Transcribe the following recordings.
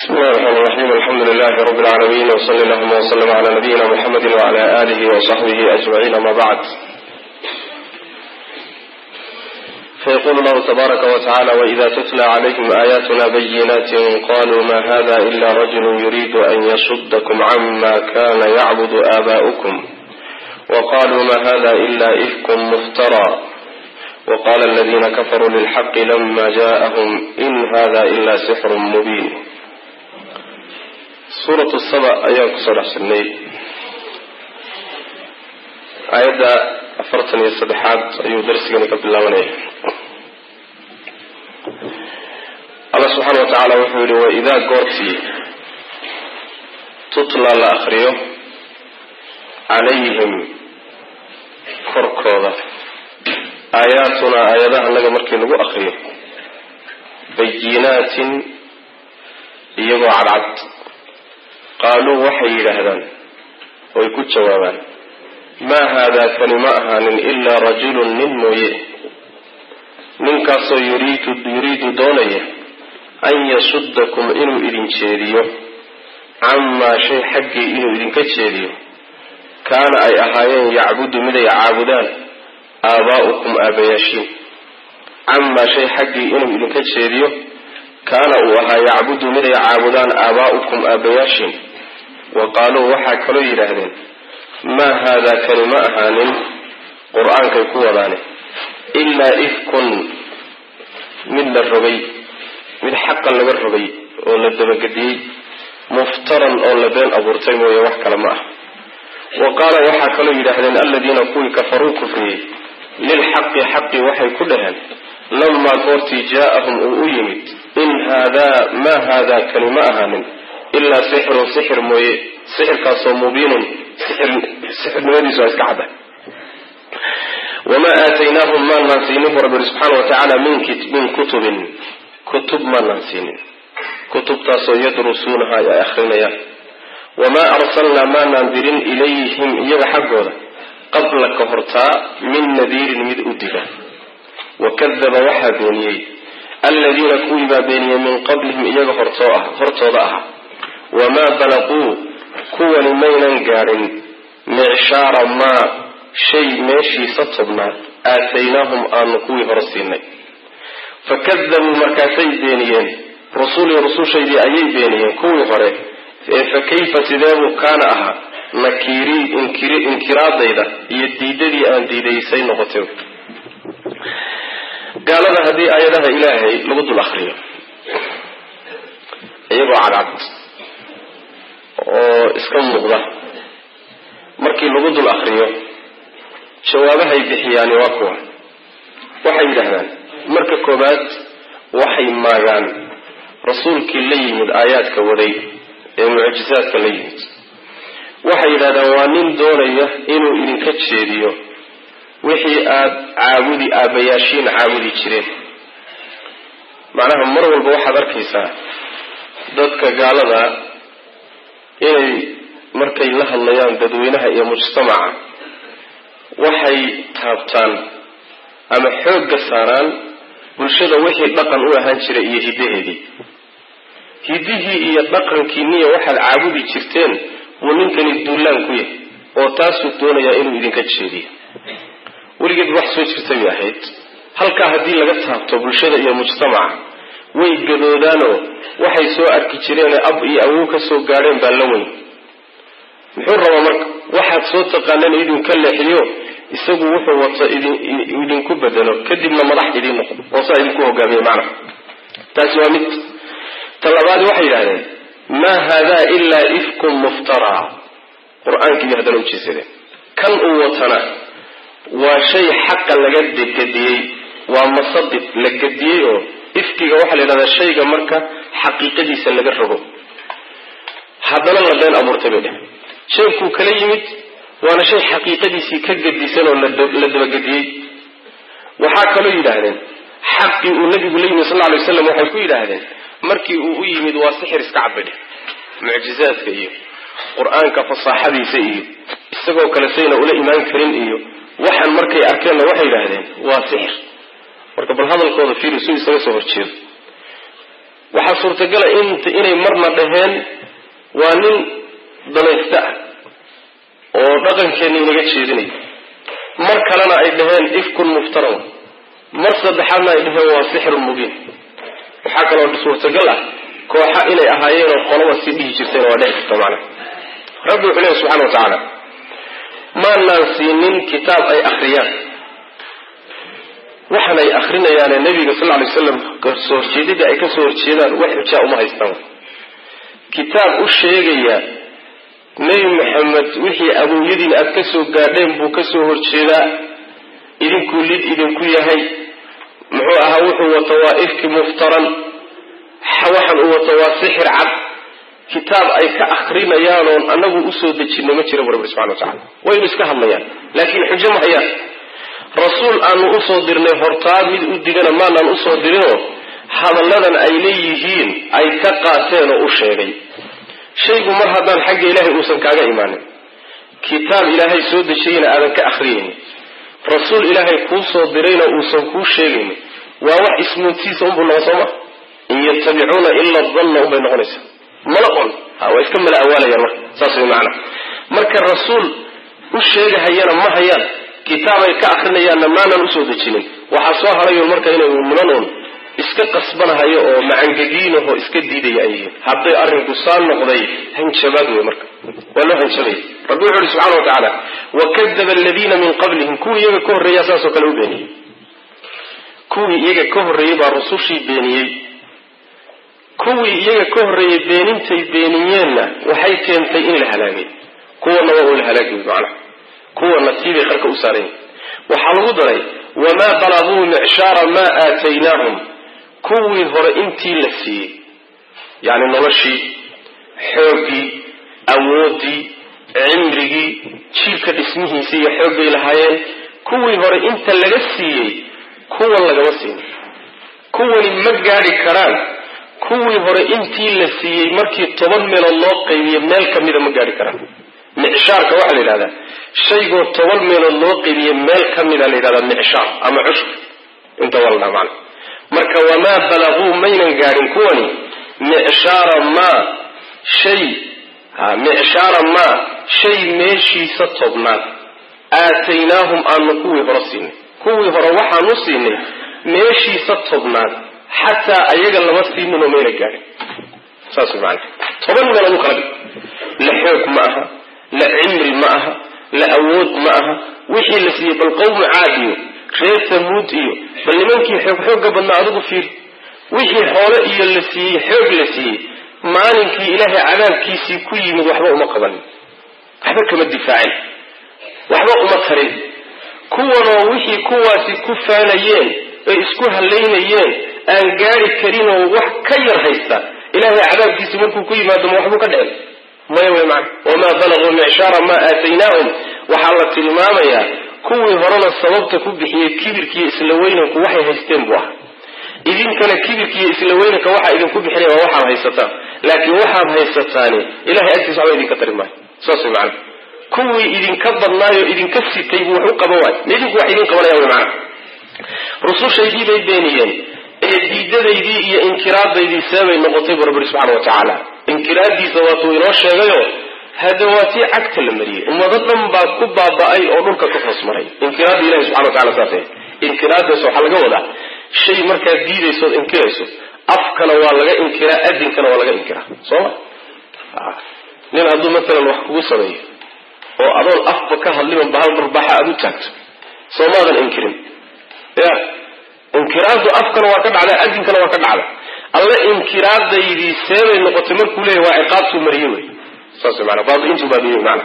بسم الله الرحمن الرحيم الحمد لله رب العالمين وصلى اللهم وسلم على نبينا محمد وعلى آله وصحبه أجمعين أما بعد فيقول الله تبارك وتعالى وإذا تتلى عليهم آياتنا بينات قالوا ما هذا إلا رجل يريد أن يصدكم عما كان يعبد آباؤكم وقالوا ما هذا إلا إفك مفترى وقال الذين كفروا للحق لما جاءهم إن هذا إلا سحر مبين suuratu saba ayaan kusoo dhex jirnay aayadda afartan iyo saddexaad ayuu darsigani ka bilaabanaya allah subxaana wa tacaala wuxuu yihi waidaa goortii tutla la akriyo calayhim korkooda aayaatuna aayadaha annaga markii lagu akriyo bayinaatin iyagoo cadcad qaaluu waxay yidhaahdaan oy ku jawaabaan maa haadaa kani ma ahaanin ilaa rajulun nin mooye ninkaasoo yuriidu yuriidu doonaya an yasudakum inuu idin jeediyo camaa shay xaggii inuu idinka jeediyo kaana ay ahaayeen yacbudu miday caabudaan aabaa'ukum aabayaashiin camaa shay xaggii inuu idinka jeediyo kaana uu ahaa yacbudu miday caabudaan aabaa'ukum aabayaashiin wa qaaluu waxaa kaloo yidhaahdeen maa haadaa kani ma ahaanin qur-aankay ku wadaane ilaa ifkun mid la rogay mid xaqan laga rogay oo la dabagediyey muftaran oo la been abuurtay mooye wax kale ma ah wa qaala waxaa kaloo yidhaahdeen aladiina kuwii kafaruu kufriyey lilxaqi xaqi waxay ku dhaheen lamaa goortii jaa'ahum uu u yimid in haadaa maa haadaa kani ma ahaanin ilaa sixirun sixir mooye sixirkaasoo mubiinun sixirnimadiisu waa iska cadda wamaa aataynaahum maanaan siinin bu rabbi subxaana wa tacaala min kutubin kutub maanaan siinin kutubtaasoo yadrusuunaha ay akrinayaan wamaa arsalnaa maanaan dirin ilayhim iyaga xaggooda qabla ka hortaa min nadiirin mid u diga wakadaba waxaa beeniyey aladiina kuwii baa beeniyey min qablihim iyaga hortooda ahaa wamaa balaquu kuwani maynan gaadhin micshaara maa shay meeshiisa tobnaad aataynaahum aanu kuwii hore siinay fakadabuu markaasay beeniyeen rusulii rusushaydii ayay beeniyeen kuwii hore ee fa kayfa sideebuu kaana ahaa nakiirii inkiraadayda iyo diidadii aan diidaysay noqotay gaalada haddii aayadaha ilaahay lagu dul akriyo iyagoo cadcad oo iska muuqda markii lagu dul akriyo jawaabahay bixiyaani waa kuwa waxay yidhaahdaan marka koobaad waxay maagaan rasuulkii la yimid aayaadka waday ee mucjisaadka la yimid waxay yidhahdaan waa nin doonaya inuu idinka jeediyo wixii aada caabudi aabayaashiin caabudi jireen macnaha mar walba waxaad arkaysaa dadka gaalada inay markay la hadlayaan dadweynaha iyo mujtamaca waxay taabtaan ama xoogga saaraan bulshada wixii dhaqan u ahaan jiray iyo hiddaheedii hiddihii iyo dhaqankiiniya waxaad caabudi jirteen buu ninkani duulaan ku yahay oo taasuu doonayaa inuu idinka jeediyo weligeed wax soo jirta bay ahayd halkaa haddii laga taabto bulshada iyo mujtamaca way gadoodaanoo waxay soo arki jireenee ab iyo awow ka soo gaadheen baa la weyn muxuu rabaa marka waxaad soo taqaaneen idinka leexiyo isagu wuxuu wato idinku bedelo kadibna madax idiin noqdo oo saa idinku hogaamiye macnaha taasi waa mid ta labaad waxay yidhahdeen maa haadaa ilaa ifkun muftaraa qur-aankiiyo haddana ujeesadeen kan uu watana waa shay xaqa laga gediyey waa masadid la gediyey oo ifkiga waxaa la yidhahdaa shayga marka xaqiiqadiisa laga rogo haddana la been abuurtay bay dheh shaykuu kala yimid waana shay xaqiiqadiisii ka gedisan oo la dabagediyey waxaa kaloo yidhaahdeen xaqii uu nabigu la yimid sal ly waslam waxay ku yidhaahdeen markii uu u yimid waa sixir iska cad bay dheh mucjizaadka iyo qur-aanka fasaaxadiisa iyo isagoo kale sayna ula imaan karin iyo waxaan markay arkeenna waxay yidhaahdeen waa sixir marka bal hadalkooda fiiri su isaga soo horjeedo waxaa suurtagala inay marna dhaheen waa nin danaysta ah oo dhaqankeenna inaga jeedinaya mar kalena ay dhaheen ifkun muftaran mar saddexaadna ay dhaheen waa sixirun mubiin waxaa kaloo suurtagal ah kooxa inay ahaayeenoo qolaba si dhihi jirtayna waa dhici karta macna rabbi wuxuu leehay subxana wa tacaala maanaan siinin kitaab ay akhriyaan waxaan ay akrinayaane nabiga sal lay slam kasoo horjeedida ay kasoo horjeedaan wax xujaa uma haystaan kitaab u sheegaya nebi maxamed wixii awowyadiin aada kasoo gaadheen buu kasoo horjeedaa idinkuu lid idinku yahay muxuu ahaa wuxuu wato waa ifki muftaran waxaan uu wato waa sixir cad kitaab ay ka akrinayaanoon anagu usoo dejino ma jira bu rabbi subxana wa tacala waynu iska hadlayaan laakiin xujo ma hayaan rasuul aanu usoo dirnay hortaa mid u digana maanaan usoo dirinoo hadalladan ay leeyihiin ay ka qaateen oo u sheegay shaygu mar haddaan xagga ilaahay uusan kaaga imaanin kitaab ilaahay soo dejiyeyna aadan ka akhriyaynin rasuul ilaahay kuu soo dirayna uusan kuu sheegaynin waa wax ismuuntiisa unbuu noqon sooma in yatabicuuna ila danna unbay noqonaysaa mala on waa iska mala awaalayaan marka saas way macana marka rasuul u sheegahayana ma hayaan kitaabay ka akrinayaanna maanan usoo dejinin waxaa soo harayoon marka inay munanuun iska qasbanahayo oo macangegiinahoo iska diidaya ay yihiin hadday arrinku saa noqday hanjabaad wey marka waa loo hanjabaya rabbi wuxu uhi subxana wa tacaala wakadaba aladiina min qablihim kuwii iyaga ka horreeya saasoo kale u beeniyey kuwii iyaga ka horreeyey baa rusushii beeniyey kuwii iyaga ka horreeyey beenintay beeniyeenna waxay keentay in la halaagay kuwana waa la halaagay macnaha kuwana tiibay qarka u saarayn waxaa lagu daray wamaa balaguu micshaara maa aataynaahum kuwii hore intii la siiyey yacni noloshii xooggii awooddii cimrigii jiilka dhismihiisii iyo xooggay lahaayeen kuwii hore inta laga siiyey kuwan lagama siin kuwani ma gaadhi karaan kuwii hore intii la siiyey markii toban meelood loo qaybiyo meel ka mida ma gaadhi karaan micshaarka waxaa la yidhahdaa shaygoo toban meelood loo qaybiye meel ka mida la yidhahdaa micshaar ama cushur inta waa la dhaha macana marka wamaa balaguu maynan gaadhin kuwani micshaara maa shay ha micshaara maa shay meeshiisa tobnaad aataynaahum aanu kuwii hore siinay kuwii hore waxaanu siinay meeshiisa tobnaad xataa ayaga lama siininoo mayna gaadhin saas way macana toban meelood u kala dhig la xoog ma aha la cimri ma aha la awood ma aha wixii la siiyey bal qawmu caad iyo reer tamuud iyo bal nimankii xoog xoogga badnaa adigu fiir wixii xoole iyo la siiyey xoog la siiyey maalinkii ilaahay cadaabkiisii ku yimid waxba uma qabanin waxba kama difaacin waxba uma tarin kuwanoo wixii kuwaasi ku faanayeen oy isku hallaynayeen aan gaari karinoo wax ka yar haysta ilaahay cadaabkiisii markuu ku yimaado ma waxbuu ka dhicin maya way macana wamaa balaguu micshaara maa aataynaahum waxaa la tilmaamayaa kuwii horena sababta ku bixiyey kibirkiiyo isla weynanku waxay haysteen buu ahaa idinkana kibirkiiyo isla weynanka waxaa idinku bixinaya waa waxaad haysataan laakiin waxaad haysataani ilahay agtiisa waxba idinka tari maayo saas way macana kuwii idinka badnaayoo idinka sitay buu wax u qaban waayo ma idinku wax idin qabanaya way macana rusushaydii bay beeniyeen ee diidadaydii iyo inkiraadaydii seebay noqotay bu rabbi subxana wa tacaala inkiraaddiisa waatuu inoo sheegayo hada waa tii cagta la mariyey ummado dhan baa ku baaba-ay oo dhulka ka hoos maray inkiraadda ilahi subxana wa tacala saas inkiraadaas waxaa laga wadaa shay markaad diidaysood inkirayso afkana waa laga inkiraa adinkana waa laga inkiraa soo ma nin hadduu matalan wax kugu sameeyo oo adoon afba ka hadliban bahal barbaxa aada u taagto soo maadan inkirin ya inkiraaddu afkana waa ka dhacda adinkana waa ka dhacda alle inkiraadaydii seebay noqotay markuu leeyahy waa ciqaabtuu mariye wey saas maana baadiintuu baadiyey maana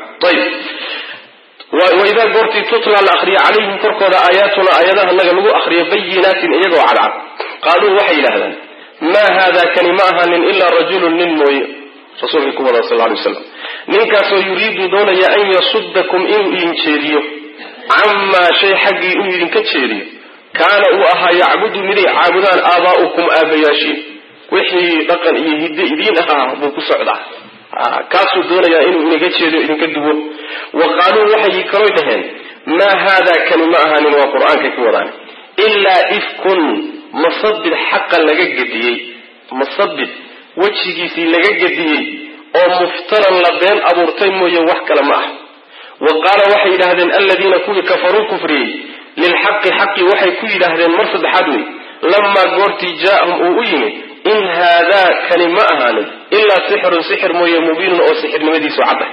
ayib waidaa goortii tutla la akriyo calayhim korkooda aayaatuna aayadaha naga lagu akriyo bayinaatin iyagoo cadcad qaaluu waxay yidhaahdaan maa haada kani ma ahanin ilaa rajulun nin mooye rasuulkii ku wada sal ly waslam ninkaasoo yuriidu doonaya an yasudakum inuu idin jeediyo camaa shay xaggii inuu idinka jeediyo kaana uu ahaa yacbudu miday caabudaan aabaa'ukum aabayaashiin wixii dhaqan iyo hidde idiin ahaa buu ku socdaa kaasuu doonayaa inuu idinka jeediyo idinka duwo wa qaaluu waxay kaloo dhaheen maa haadaa kani ma ahaanin waa qur-aankay ku wadaan ilaa ifkun masabid xaqa laga gediyey masabid wejigiisii laga gediyey oo muftaran la been abuurtay mooye wax kale ma ah wa qaala waxay yidhaahdeen aladiina kuwii kafaruu kufriyey lilxaqi xaqi waxay ku yidhaahdeen mar saddexaad wey lamaa goortii jaaahum uu u yimid in haadaa kani ma ahaanin ilaa sixirun sixir mooye mubiinun oo sixirnimadiisu cadda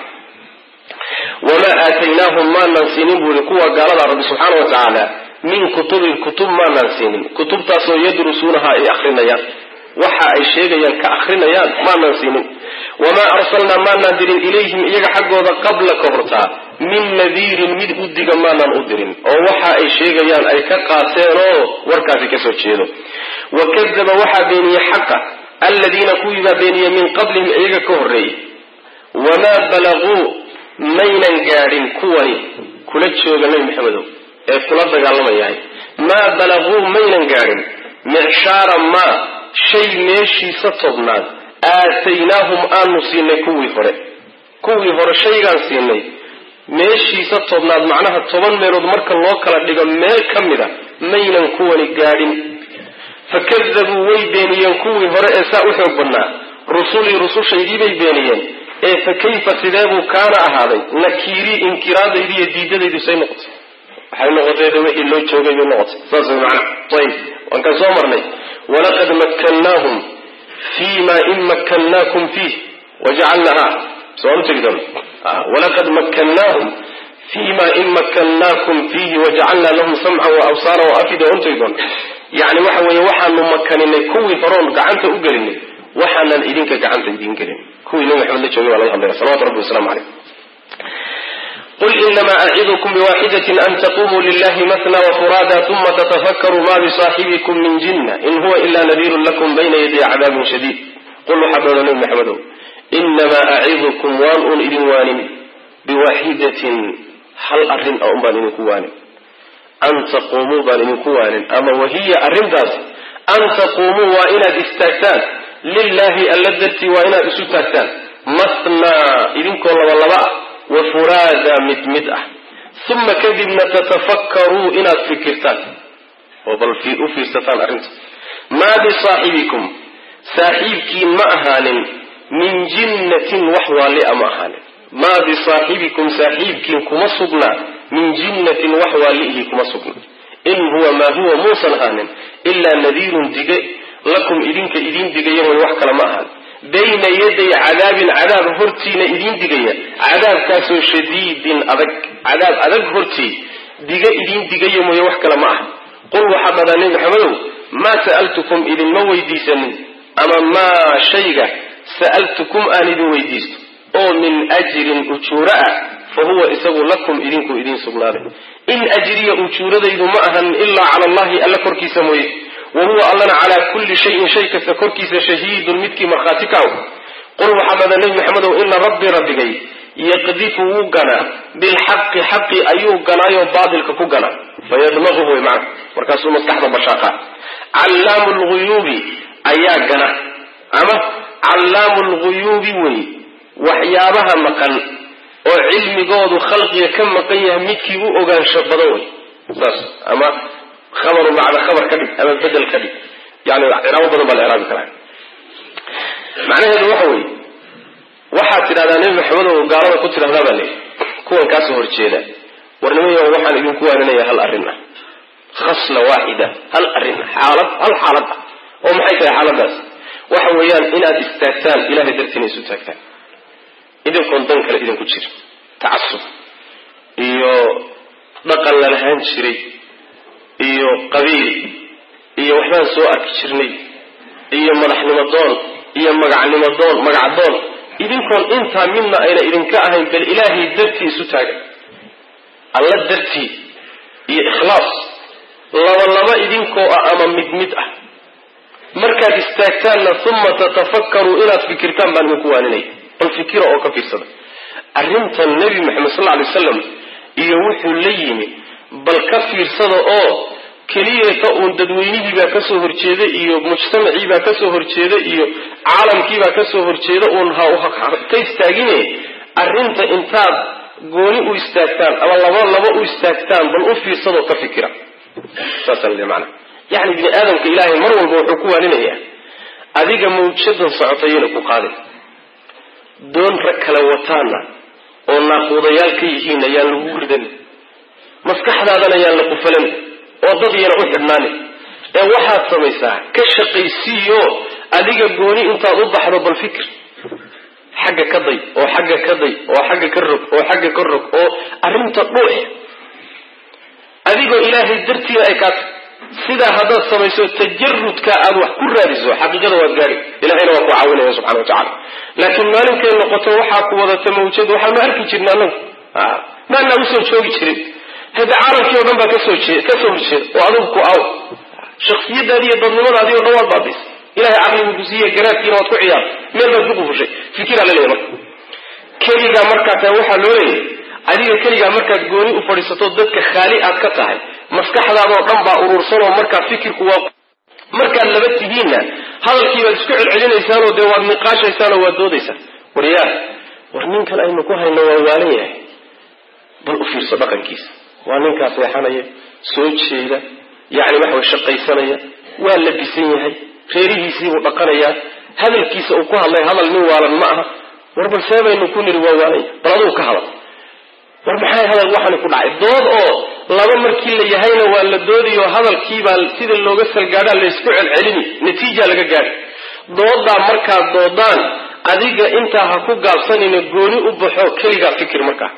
wamaa aataynaahum maanaan siinin buui kuwa gaalada rabbi subxaana wa tacaala min kutubin kutub maanaan siinin kutubtaasoo yadrusuunaha ay akrinayaan waxa ay sheegayaan ka akrinayaan maanaan siinin wamaa arsalnaa maanaan dirin ilayhim iyaga xaggooda qabla ka hortaa min nadiirin mid u diga maanaan u dirin oo waxa ay sheegayaan ay ka qaateenoo warkaasi kasoo jeedo wa kadaba waxaa beeniyey xaqa aladiina kuwiibaa beeniyey min qablihim iyaga ka horreeyey wamaa balaguu maynan gaadhin kuwani kula jooga nebi maxamedow ee kula dagaalamayahay maa balaguu maynan gaadhin micshaara maa shay meeshiisa tobnaad aataynaahum aanu siinay kuwii hore kuwii hore shaygaan siinay meeshiisa tobnaad macnaha toban meelood marka loo kala dhigo meel ka mid a maynan kuwani gaadhin fakadabuu way beeniyeen kuwii hore ee saa u xoog badnaa rusulii rusushaydii bay beeniyeen ee fa kayfa sideebuu kaana ahaaday nakiirii inkiraadaydi iyo diidadaydu say noqotay waxay noqotay wixii loo joogay bay noqotay saas way macnaha ayib waan kaan soo marnay walaqad makkannaahum fii ma in makkannaakum fiih wajacalnaha soo u tegi doon walaqad makkannaahum fii ma in makkannaakum fiihi wajacalnaa lahum samcan wa absaara wa afida un tegi doon yani waxa weeye waxaanu makaninay kuwii horoon gacanta u gelinay waxaanan idinka gacanta idin gelin kuwii nabi maxamed la joogay waa laga hadlaya salawatu rabbi waslamu caleyh qul inama acidukum biwaxidatin an taqumuu lilahi matna wafuraada uma tatafakkaruu ma bisaaxibikum min jinna in huwa ila nadiirun lakum bayna yaday cadaabin shadiid qul waxaa dooda nabi maxamedow inamaa acidukum waan un idin waanin biwaxidatin hal arrin a un baan idinku waanin an taquumuu baan idinku waanin ama wahiya arrintaas an taquumuu waa inaad istaagtaan lilahi alla dartii waa inaad isu taagtaan mathnaa idinkoo labalaba ah wa furaada mid mid ah uma kadibna tatafakkaruu inaad fikirtaan oo bal u fiirsataan arrinta maa bisaaxibikum saaxiibkiin ma ahaanin min jinnatin wax waalia ma ahaanin maa bisaaxibikum saaxiibkiin kuma sugnaa min jinnatin wax waaliihi kuma sugna in huwa maa huwa muusan ahaanin ilaa nadiirun dige lakum idinka idiin digaya way wax kale ma ahaan bayna yaday cadaabin cadaab hortiina idiin digaya cadaabkaasoo shadiidin adag cadaab adag hortii diga idiin digaya mooye wax kale ma aha qul waxaa dhadaa nebi maxamedow maa sa'altukum idinma weydiisanin ama maa shayga sa'altukum aan idin weydiisto oo min ajrin ujuuro ah fa huwa isagu lakum idinku idiin sugnaaday in ajriya ujuuradaydu ma ahan ilaa cala allahi alla korkiisa mooye wa huwa allana calaa kulli shayin shay kasta korkiisa shahiidun midkii markhaati ka aw qul waxaa dhada nebi maxamedow ina rabbii rabbigay yaqdifu wuu ganaa bilxaqi xaqi ayuu ganaayoo baatilka ku ganaa fayadmaquhu way macna markaasuu maskaxda bashaaqa callaamu lguyuubi ayaa gana ama callaamu lguyuubi wey waxyaabaha maqan oo cilmigoodu khalqiga ka maqan yahay midkii u ogaansho badan wey saas ama khabaru macna khabar ka dhig ama bedel ka dhig yani ciraabo badan baa la iraabi karaa macnaheedu waxa weeye waxaad tidhahdaa nebi maxamed oo gaalada ku tidhahdaa baa leeyahy kuwan kaasoo horjeeda warnimayo waxaan idinku waaninaya hal arrin ah khasla waaxida hal arrin ah xaalad hal xaalad ah oo maxay tahay xaaladaas waxa weeyaan inaad istaagtaan ilahay dartiina isu taagtaan idinkoon dan kale idinku jira tacasub iyo dhaqan la lahaan jiray iyo qabiil iyo waxbaan soo arki jirnay iyo madaxnimo doon iyo magacnimo doon magacdoon idinkoon intaa midna ayna idinka ahayn bal ilaahay dartii isu taaga alla dartii iyo ikhlaas laba laba idinkoo ah ama mid mid ah markaad istaagtaanna uma tatafakkaruu inaad fikirtaan baan idinku waaninaya bal fikira oo ka fiirsada arrintan nebi maxamed sal alay wasalam iyo wuxuu la yimi bal ka fiirsada oo keliyata uun dadweynihiibaa kasoo horjeeda iyo mujtamaciibaa kasoo horjeeda iyo caalamkiibaa kasoo horjeeda uun ka istaagine arrinta intaad gooni u istaagtaan ama laba laba u istaagtaan bal u fiirsadoo ka fikira saasa mana yani bini aadamka ilaahay mar walba wuxuu ku waaninaya adiga mawjadan socotayayna ku qaadin doon rag kale wataana oo naaquudayaal ka yihiin ayaan lagu ridan maskaxdaadana ayaan la qufalan oo dad yana u xidhnaanin ee waxaad samaysaa ka shaqaysiiyo adiga gooni intaad u baxdo bal fikir xagga ka day oo xagga ka day oo xagga ka rog oo xagga ka rog oo arrinta dhuux adigoo ilaahay dartiina ay kaata sidaa haddaad samayso tajarudka aad wax ku raadiso xaqiiqada waad gaari ilahayna waa ku caawinaya subxana wa tacala laakiin maalinkay noqoto waxaa ku wadata mawjad waxaanu arki jirna anagu maanaa usoo joogi jirin hade caalamkii o dhan baa kasoo kasoo horjeeda oo adigu ku aaw shaksiyadaadi iyo dadnimadaadii o dhan waad baabis ilahay caqligu ku siiye garaadkiina waad ku ciyaar meel baad ku qufushay fikiraa la leeyahy marka keligaa markaa tahay waxaa loo leeyahy adiga keligaa markaad gooni u fadhiisato dadka khaali aad ka tahay maskaxdaadoo dhan baa urursanoo markaa fikirku waa markaad laba tihiinna hadalkii baad isku celcelinaysaanoo dee waad niqaashaysaanoo waad doodaysaan waryaa war ninkan aynu ku hayno waa waalan yahay bal u fiirso dhaqankiisa waa ninkaa seexanaya soo jeeda yacni waxa way shaqaysanaya waa labisan yahay reerihiisiibuu dhaqanayaa hadalkiisa uu ku hadlay hadal nin waalan ma aha war bal see baynu ku niri waa waalan yahay bal adugu ka hadal war maxay hadal waxani ku dhacay dood oo laba markii la yahayna waa la doodiyo hadalkiibaa sida looga salgaadhaa laysku celcelini natiija laga gaadhi doodaa markaad doodaan adiga intaa ha ku gaabsanina gooni u baxo keligaa fikir markaa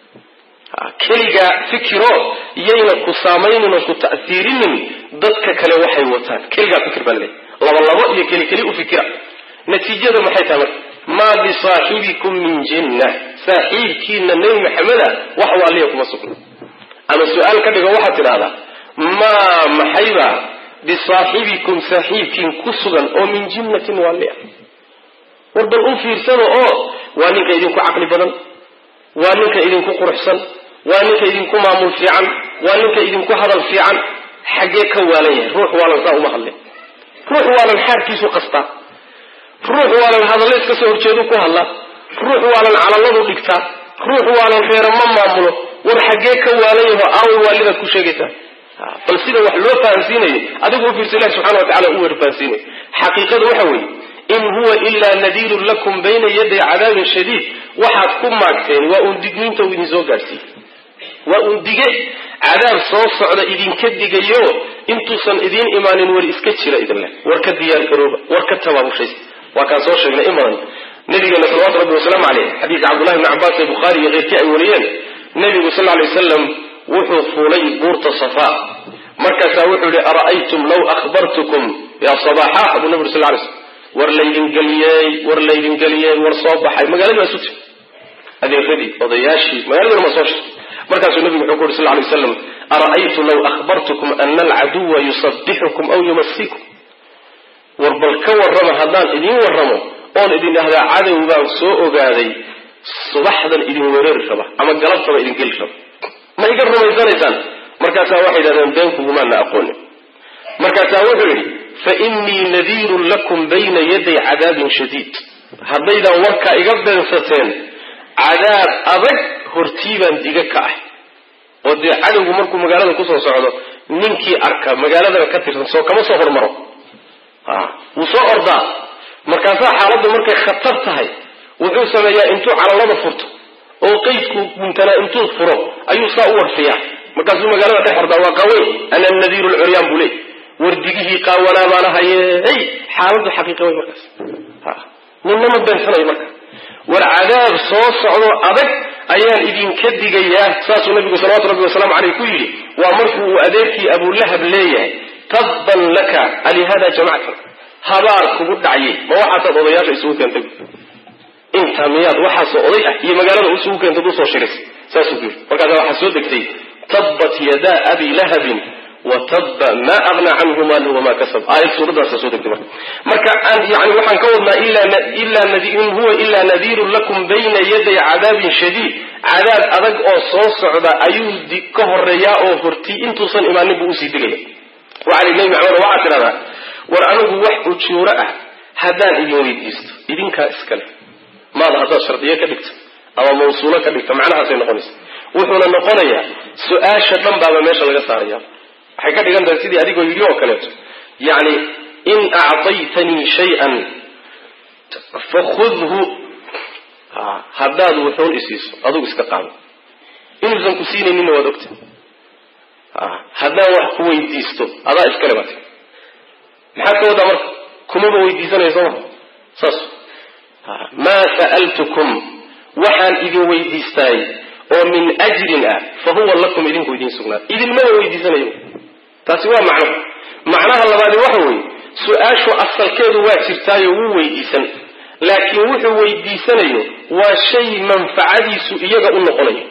keligaa fikiro yayna ku saameynin oo ku ta'siirinin dadka kale waxay wataan keligaa fikir baa laleeyahy laba labo iyo keli keli u fikira natiijada maxay tahay marka maa bisaaxibikum min jinna saaxiibkiina nebi maxameda wax waaliya kuma sugna ama su-aal ka dhigo waxaad tidhahdaa maa maxayba bisaaxibikum saaxiibkiin ku sugan oo min jinnatin waaliya war bal u fiirsano oo waa ninka idinku caqli badan waa ninka idinku quruxsan waa ninka idinku maamul fiican waa ninka idinku hadal fiican xaggee ka waalan yahay ruux waalan saa uma hadlin ruux waalan xaarkiisu qastaa ruux waalan hadalle iska soo horjeedu ku hadla ruux waalan calaladu dhigtaa ruux waalan reero ma maamulo war xaggee ka waalan yaho aawo waalidaad ku sheegaysaa bal sida wax loo fahansiinayo adigu u fiirsa ilahi subxana wa tacala u weer fahansiinayo xaqiiqadu waxa weeye in huwa ilaa nadiirun lakum bayna yaday cadaabin shadiid waxaad ku maagteen waa uun digniinta uu idin soo gaadhsiiyey waa uun dige cadaab soo socda idinka digayo intuusan idiin imaanin war iska jira idin leh war ka diyaar garooba war ka tabaabushaysa waa kaan soo sheegnay in badan nabigeena salawatu rabbi wasalaamu caleyh xadiidka cabdullahi bni cabbaas ee bukhaari iyo keyrkii ay wariyeen nabigu sal lay wasalam wuxuu fuulay buurta safaa markaasaa wuxuu yihi ara'aytum law akhbartukum ya sabaxa buu nabi sal lay slm war laydin geliyey war laydin geliyey war soo baxay magaaladii baa isu tiri adeeradii odayaashii magaaladii ma soo shirtay markaasuu nabigu wuxuu ku yuri sal lay waslam ara'aytu law akhbartukum ana alcaduwa yusabixukum aw yumasikum war bal ka warrama haddaan idiin warramo oon idin dhahdaa cadow baan soo ogaaday subaxdan idin weerari raba ama galabtaba idin geli raba ma iga rumaysanaysaan markaasaa waxay yidhahdeen beenkugumaana aqoonin markaasaa wuxuu yidhi fa innii nadiirun lakum bayna yaday cadaabin shadiid haddaydan warkaa iga beensateen cadaab adag hortii baan diga ka ah oo dee cadowgu markuu magaalada kusoo socdo ninkii arka magaaladana ka tirsan soo kama soo hormaro wuu soo ordaa markaasaa xaaladdu markay khatar tahay wuxuu sameeyaa intuu calalada furto oo qeydku guntanaa intuu furo ayuu saa u warfiyaa markaasuu magaalada dhex ordaa waa qaweyn ana nadiiru lcuryaan buu leey wardigihii qaawanaa baana haye hey xaaladdu xaqiiqa wey markaas ninna ma beensanayo marka war cadaab soo socdo adag ayaan idinka digayaa saasuu nabigu salawatu rabbi wasalaamu caleyh ku yidhi waa markuu uu adeerkii abulahab leeyahay tabban laka alihada jamactan habaar kugu dhacyay ma waxaasaad odayaasha isugu keentay intaa miyaad waxaasoo oday ah iyo magaalada isugu keentad usoo shiraysay saasuu ku yidhi markaasa waxaa soo degtay tabbat yadaa abi lahabin wataba ma agna canhu maaluhu wamaa kasab aayad suuradaasa soo degtay marka marka yani waxaan ka wadnaa in huwa ilaa nadiirun lakum bayna yaday cadaabin shadiid cadaab adag oo soo socda ayuu ka horeeyaa oo horti intuusan imaanin buu usii digaya waxaa nabi maxamed waxaa tidhahdaa war anigu wax ujuuro ah haddaan idin weydiisto idinkaa iskale maada haddaad shardiyo ka dhigto ama mawsuulo ka dhigto macnahaasay noqonaysa wuxuuna noqonayaa su-aasha dhan baaba meesha laga saaraya waxay ka dhigan tahay sidii adigoo yidhi oo kaleeto yacni in acdaytanii shay-an fakhudhu haddaad wuxuun isiiso adugu iska qaado inuusan ku siinayninna waad ogta haddaan wax ku weydiisto adaa iskale bata maxaad ka wadaa marka kumaba weydiisanaya soo ma saas maa sa'altukum waxaan idin weydiistaay oo min ajrin ah fa huwa lakum idinku idiin sugnaa idinmaba weydiisanayo taasi waa macno macnaha labaadi waxa weeye su-aashu asalkeedu waa jirtaayo wuu weydiisan laakiin wuxuu weydiisanayo waa shay manfacadiisu iyaga u noqonayo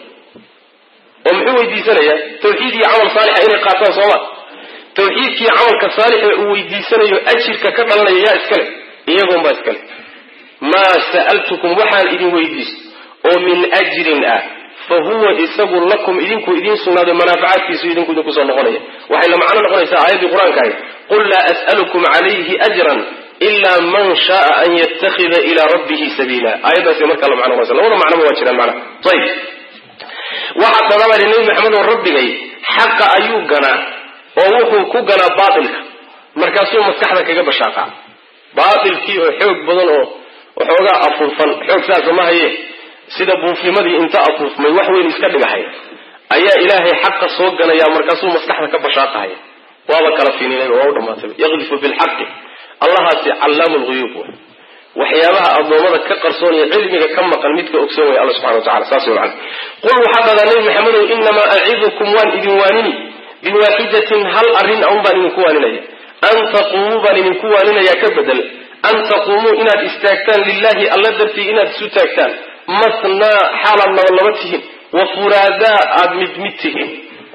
oo muxuu weydiisanayaa tawxiid iyo camal saalixa inay qaataan sooma tawxiidkiiyo camalka saalixa uu weydiisanayo ajirka ka dhalanaya yaa iskale iyagoonbaa iskale maa sa'altukum waxaan idin weydiisto oo min ajrin ah fa huwa isagu lakum idinku idiin sugnaado manaafacaadkiisu idinku idinku soo noqonaya waxay la macno noqonaysaa aayaddii qur-aanka ahayd qul laa as'alukum calayhi ajran ilaa man shaaa an yattakhida ilaa rabbihi sabiila aayaddaasi markaa la macno noqonaysa labada macnoba waa jiraan macnaha ayib waxaa tadabari nebi maxamed oo rabbigay xaqa ayuu ganaa oo wuxuu ku ganaa baatilka markaasuu maskaxda kaga bashaaqaa baatilkii oo xoog badan oo waxoogaa afuufan xoog saasa ma haye sida buufnimadii inta afuufmay wax weyn iska dhigahay ayaa ilaahay xaqa soo ganaya markaasuu maskaxda ka bashaaqahaya waaba kala fininay waa u dhamaatay yaqdifu bilxaqi allahaasi callaamu lhuyuub w waxyaabaha addoommada ka qarsoonaya cilmiga ka maqan midka ogsoon way alla subxana wa tacala saas way macana qul waxaa dhadaa nebi maxamedow inamaa acidukum waan idin waanini biwaaxidatin hal arrin un baan idinku waaninaya an taquumuu baan idinku waaninaya ka bedel an taquumuu inaad istaagtaan lilahi alla dartii inaad isu taagtaan mathnaa xaalaad laba laba tihiin wa furaadaa aada mid mid tihiin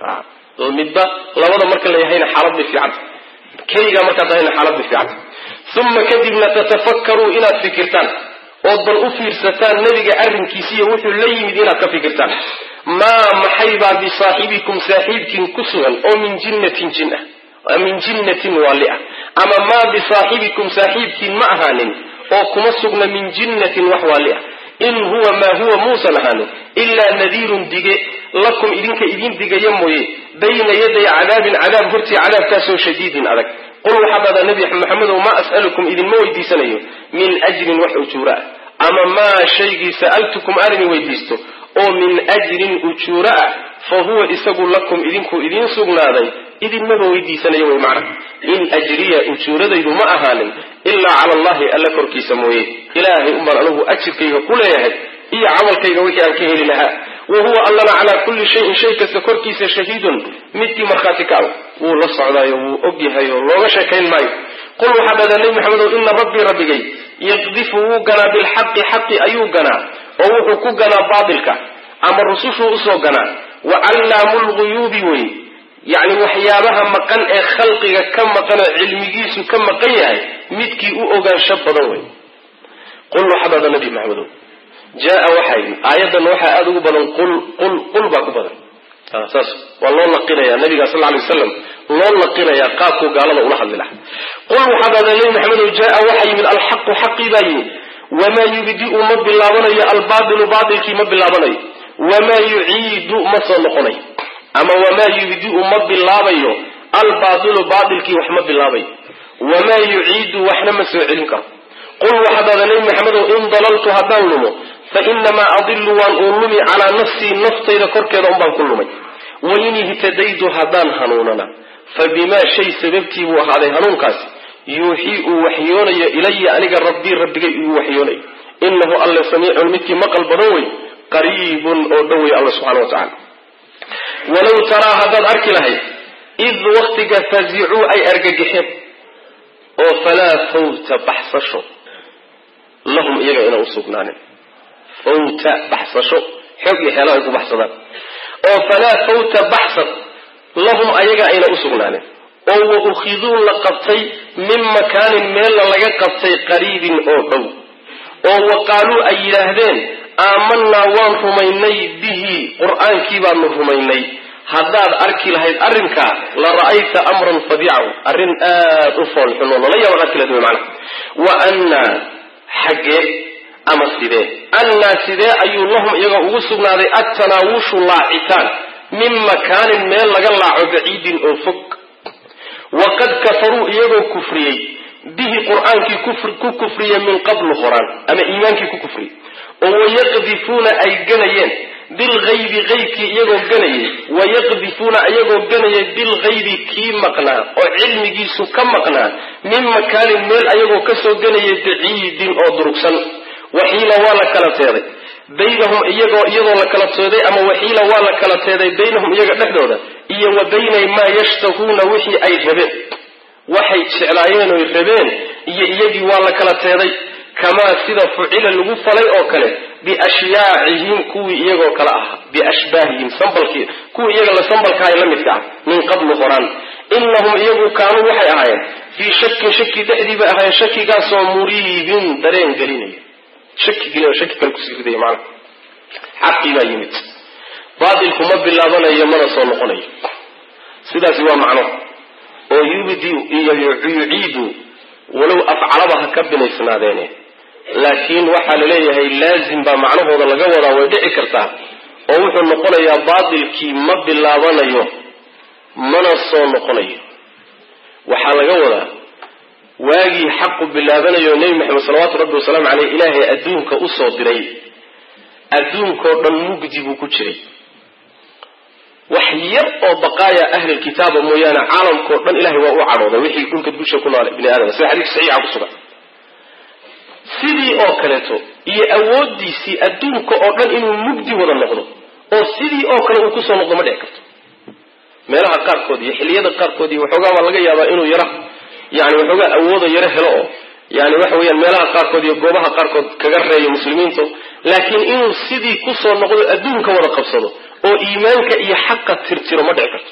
midba labada marka la yahayna xaalad bay fiicanta keligaa markaad tahayna xaalad bay fiicanta uma kadibna tatafakkaruu inaad fikirtaan ood bal u fiirsataan nebiga arrinkiisiiyo wuxuu la yimid inaad ka fikirtaan maa maxaybaa bisaaxibikum saaxiibkiin ku sugan oo min jinnatin jin ah min jinnatin waali ah ama maa bisaaxibikum saaxiibkiin ma ahaanin oo kuma sugna min jinnatin wax waali ah in huwa maa huwa muusan ahaanin ilaa nadiirun dige lakum idinka idin digaya mooye bayna yaday cadaabin cadaab hortii cadaabkaasoo shadiidin adag qul waxaa dhahdaa nebi maxamedow maa as'alukum idinma weydiisanayo min ajrin wax ujuura ah ama maa shaygii sa'altukum aan idin weydiisto oo min ajrin ujuura ah fa huwa isagu lakum idinku idiin sugnaaday idinmaba weydiisanayo way macna in ajriya ujuuradaydu ma ahaanin ilaa cala allahi alla korkiisa mooye ilaahay unbaan anigu ajirkayga ku leeyahay iyo camalkayga wixii aan ka heli lahaa wa huwa allana calaa kulli shayin shay kasta korkiisa shahiidun midkii markhaati ka ah wuu la socdaayo wuu og yahay oo looga sheekayn maayo qul waxaa dhahdaa nebi maxamedow ina rabbii rabbigay yaqdifu wuu ganaa bilxaqi xaqi ayuu ganaa oo wuxuu ku ganaa baatilka ama rusushuu usoo ganaa wa callaamu lguyuubi wey yacni waxyaabaha maqan ee khalqiga ka maqanoo cilmigiisu ka maqan yahay midkii u ogaansho badan wey qul waxaa dhahdaa nebi maxamedow jaa waxaa yimid aayaddan waxaa aada ugu badan qul qul qul baa ku badan saas waa loo naqinaya nabiga sal lay waslam loo naqinaya qaabkuu gaalada ula hadli laha qul waxaa dhahdaa nebi maxamedow jaa waxaa yimid alxaqu xaqii baa yimid wamaa yubdiu ma bilaabanayo albaatilu baatilkii ma bilaabanayo wamaa yuciidu ma soo noqonayo ama wamaa yubdiu ma bilaabayo albaatilu baatilkii wax ma bilaabayo wamaa yuciidu waxna ma soo celin karo qul waxaa dhahdaa nebi maxamedow in dalaltu haddaan lumo fa inamaa adilu waan uun lumi calaa nafsii naftayda korkeeda un baan ku lumay wain ihtadaytu haddaan hanuunana fa bimaa shay sababtii buu ahaaday hanuunkaasi yuuxii uu waxyoonayo ilaya aniga rabbii rabbigay uu waxyoonayo inahu alle samiicun midkii maqal badan wey qariibun oo dhow wey alla subxana wa tacala walow taraa haddaad arki lahayd id waktiga fazicuu ay argagixeen oo falaa fawta baxsasho lahum iyaga inaan usugnaanin fawta baxsasho xoog iyo xeelo ay ku baxsadaan oo falaa fawta baxsad lahum ayaga ayna usugnaanin oo wa ukhiduu la qabtay min makaanin meelna laga qabtay qariibin oo dhow oo wa qaaluu ay yidhaahdeen aamanaa waan rumaynay bihi qur-aankii baanu rumaynay haddaad arki lahayd arrinkaa la ra'ayta amran fadiican arrin aada u foolxun oo lala yaaba arki lahayd macana wa annaa xaggee ama sidee annaa sidee ayuu lahum iyaga ugu sugnaaday attanaawushu laacitaan min makaanin meel laga laaco baciidin oo fog waqad kafaruu iyagoo kufriyey bihi qur-aankii ku kufriya min qablu horaan ama iimaankii ku kufriya oo wayaqdifuuna ay ganayeen bilgaybi qaybkii iyagoo ganayay wayaqdifuuna iyagoo ganayay bilgaybi kii maqnaa oo cilmigiisu ka maqnaa min makaanin meel ayagoo kasoo ganayay baciidin oo durugsan waxiila waa la kala teeday baynahum iyagoo iyadoo la kala teeday ama waxiila waa la kala teeday baynahum iyaga dhexdooda iyo wa baynay maa yashtahuuna wixii ay rabeen waxay jeclaayeen oy rabeen iyo iyagii waa la kala teeday kamaa sida fucila lagu falay oo kale biashyaacihim kuwii iyagoo kale ahaa biashbaahihim sambalkii kuwii iyaga la sambalkahay la midka ah min qablu horaan inahum iyagu kaanuu waxay ahaayeen fii shakin shaki dhexdii bay ahaayeen shakigaasoo muriibin dareen gelinaya shaki gelin shaki kale kusii ridaya macana xaqii baa yimid baatilku ma bilaabanayo mana soo noqonayo sidaasi waa macno oo yubdi iyo yuciidu walow afcalaba ha ka binaysnaadeene laakiin waxaa la leeyahay laazim baa macnahooda laga wadaa way dhici kartaa oo wuxuu noqonayaa baatilkii ma bilaabanayo mana soo noqonayo waxaa laga wadaa waagii xaqu bilaabanayo nebi maxamed salawaatu rabbi wasalaamu caleyh ilaahay adduunka usoo diray adduunkao dhan mugdi buu ku jiray wax yar oo baqaaya ahlilkitaaba mooyaane caalamkao dhan ilahay waa u cadhooday wixii dhulka dusha ku noole bini aadam sida xadiis saxiixa ku sugan sidii oo kaleeto iyo awoodiisii adduunka oo dhan inuu mugdi wada noqdo oo sidii oo kale uu kusoo noqdo ma dhici karto meelaha qaarkood iyo xilliyada qaarkood iyo waxoogaa baa laga yaabaa inuu yara yani waxoogaa awooda yaro helo oo yani waxa weeyaan meelaha qaarkood iyo goobaha qaarkood kaga reeyo muslimiintu laakiin inuu sidii kusoo noqdo adduunka wada qabsado oo iimaanka iyo xaqa tirtiro ma dhici karto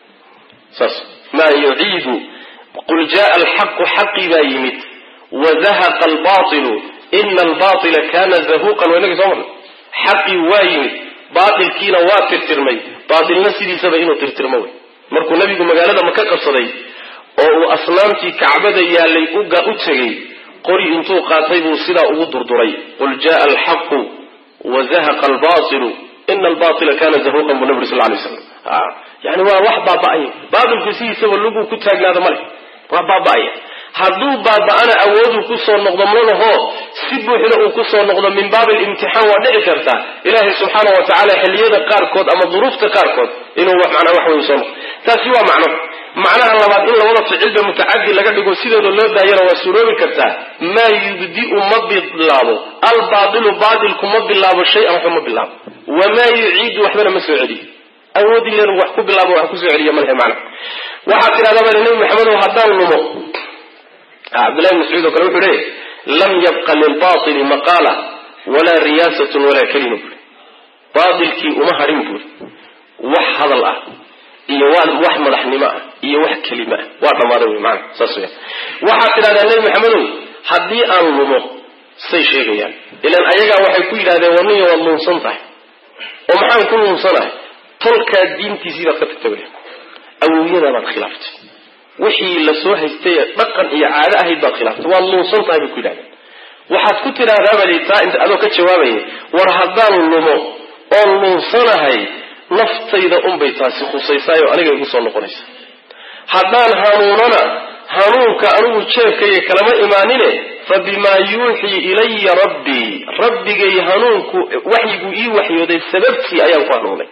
saas maa yuciidu qul jaa alxaqu xaqii baa yimid wadahaqa albailu ina albaila kana zahuqan waa inagii soo marnay xaqii waa yimid baatilkiina waa tirtirmay baatilna sidiisaba inuu tirtirmo wey markuu nabigu magaalada maka qabsaday oo uu asnaamtii kacbada yaalay u tegay qori intuu qaatay buu sidaa ugu durduray qul jaa alxaqu wazahaqa albailu ina albaila kana zahuqan buu nabi sal lay slam yani waa wax baaba-aya baatilku sidiisaba luguu ku taagnaada male waa baaba-aya hadduu baaba-ana awooduu kusoo noqdo malaho si buuxda uu kusoo noqdo min baabi limtixaan waa dhici kartaa ilaahay subxaana wa tacaala xilliyada qaarkood ama duruufta qaarkood inuu manaa wax wey soo noqdo taasi waa macno macnaha labaad in labada ficilba mutacadi laga dhigo sidooda loo daayana waa suroobi kartaa maa yubdiu ma bilaabo albailu baatilku ma bilaabo shay-an waxba ma bilaabo wamaa yuciidu waxbana ma soo celiyo awood ilen wax ku bilaabo wax kusoo celiya malhe macna waxaad tidhahdaa baa nabi maxamedow haddaan lumo cabdillahi mascuud oo kale wuxuu leeyahy lam yabqa lilbaili maqaala walaa riyaasatun walaa kalima buuri baatilkii uma hadhin buuri wax hadal ah iyo wax madaxnimo ah iyo wax kelima ah waa dhammaaday wy maana saas weya waxaad tidhahdaa nebi maxamedow haddii aan lumo say sheegayaan ilan ayagaa waxay ku yidhahdeen warniya waad luunsan tahay oo maxaan ku luunsanahay tolkaa diintiisii baad ka tagtay wy awowyadaa baad khilaaftay wixii lasoo haystay dhaqan iyo caado ahayd baad khilaaftay waad luunsan tahay bay ku yidhahdeen waxaad ku tidhaahdaaba taa inta adoo ka jawaabaya war haddaan lumo oon luunsanahay naftayda unbay taasi khusaysaayoo aniga igu soo noqonaysa haddaan hanuunana hanuunka anigu jeefkayga kalama imaanine fa bimaa yuuxii ilaya rabbii rabbigay hanuunku waxyigu ii waxyooday sababtii ayaan ku hanuunay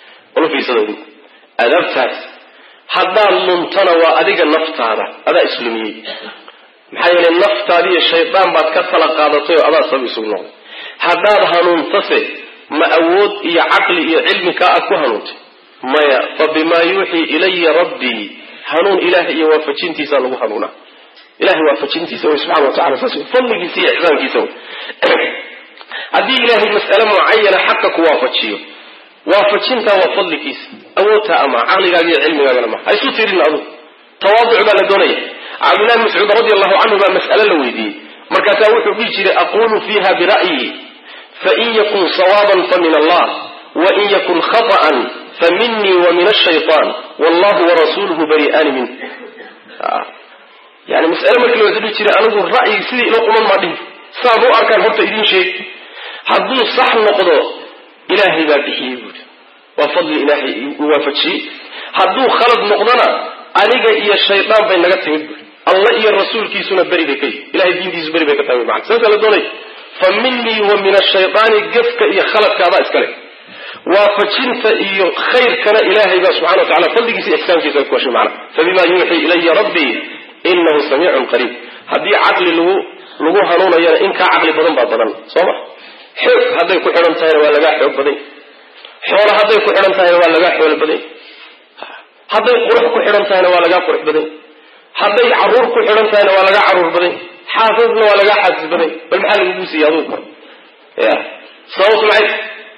adabtaas haddaad luntana waa adiga naftaada adaa islumiyey maxaa yeele naftaadiiyo shaydaan baad ka tala qaadatay oo adaa sabab isugu noqday haddaad hanuuntase ma awood iyo caqli iyo cilmi kaa aad ku hanuuntay maya fa bimaa yuuxii ilaya rabbii hanuun ilaah iyo waafajintiisa lagu hanuunaa ilahay waafajintiisa wey subxana watacala saas wey fadligiisa iyo ixsaankiisa wey haddii ilaahay mas'ale mucayana xaqa ku waafajiyo waafajintaa waa fadligiisa awoodtaa ama caqligaaga iyo cilmigaagana ma ha isu tirin adu tawaaduc baa la doonaya cabdillahi mascuud radi allahu canhu baa mas'ale la weydiiyey markaasaa wuxuu dhihi jiray aqulu fiiha bira'yi fain yakun sawaaban fa min allah wain yakun khaطa'an fa minii wa min ashayطan wallahu warasuluhu bari'aani minh yani mas'ale markii la dhihi jiray anigu ra'yi sidii ilo quman maa dhihi saan u arkaan horta idiin sheeg hadduu sax noqdo ilaahay baa bixiyey buuri waa fadli ilaahay waafajiyey hadduu khalad noqdona aniga iyo shaydaan bay naga timid buuri alla iyo rasuulkiisuna beri bay ka yihi ilahay diintiisu beri bay ka tahay mana saasa la doonay fa minii wa min ashaydaani gefka iyo khaladka adaa iskale waafajinta iyo khayrkana ilaahay baa subxana wa tacala fadligiisa ixsaankiisa ku heshay macana fabima yuuxii ilaya rabbii inahu samiicun qariib haddii caqli lagu lagu hanuunayana in kaa caqli badan baa badan soo ma xoog hadday ku xidhan tahayna waa lagaa xoog baday xoolo hadday ku xidhan tahayna waa lagaa xoolo baday hadday qurux ku xidhan tahayna waa lagaa qurux baday hadday caruur ku xidhan tahayna waa lagaa caruur baday xaasisna waa lagaa xaasis baday bal maxaa lagugu siiyey adugu kor ya sababtu maxay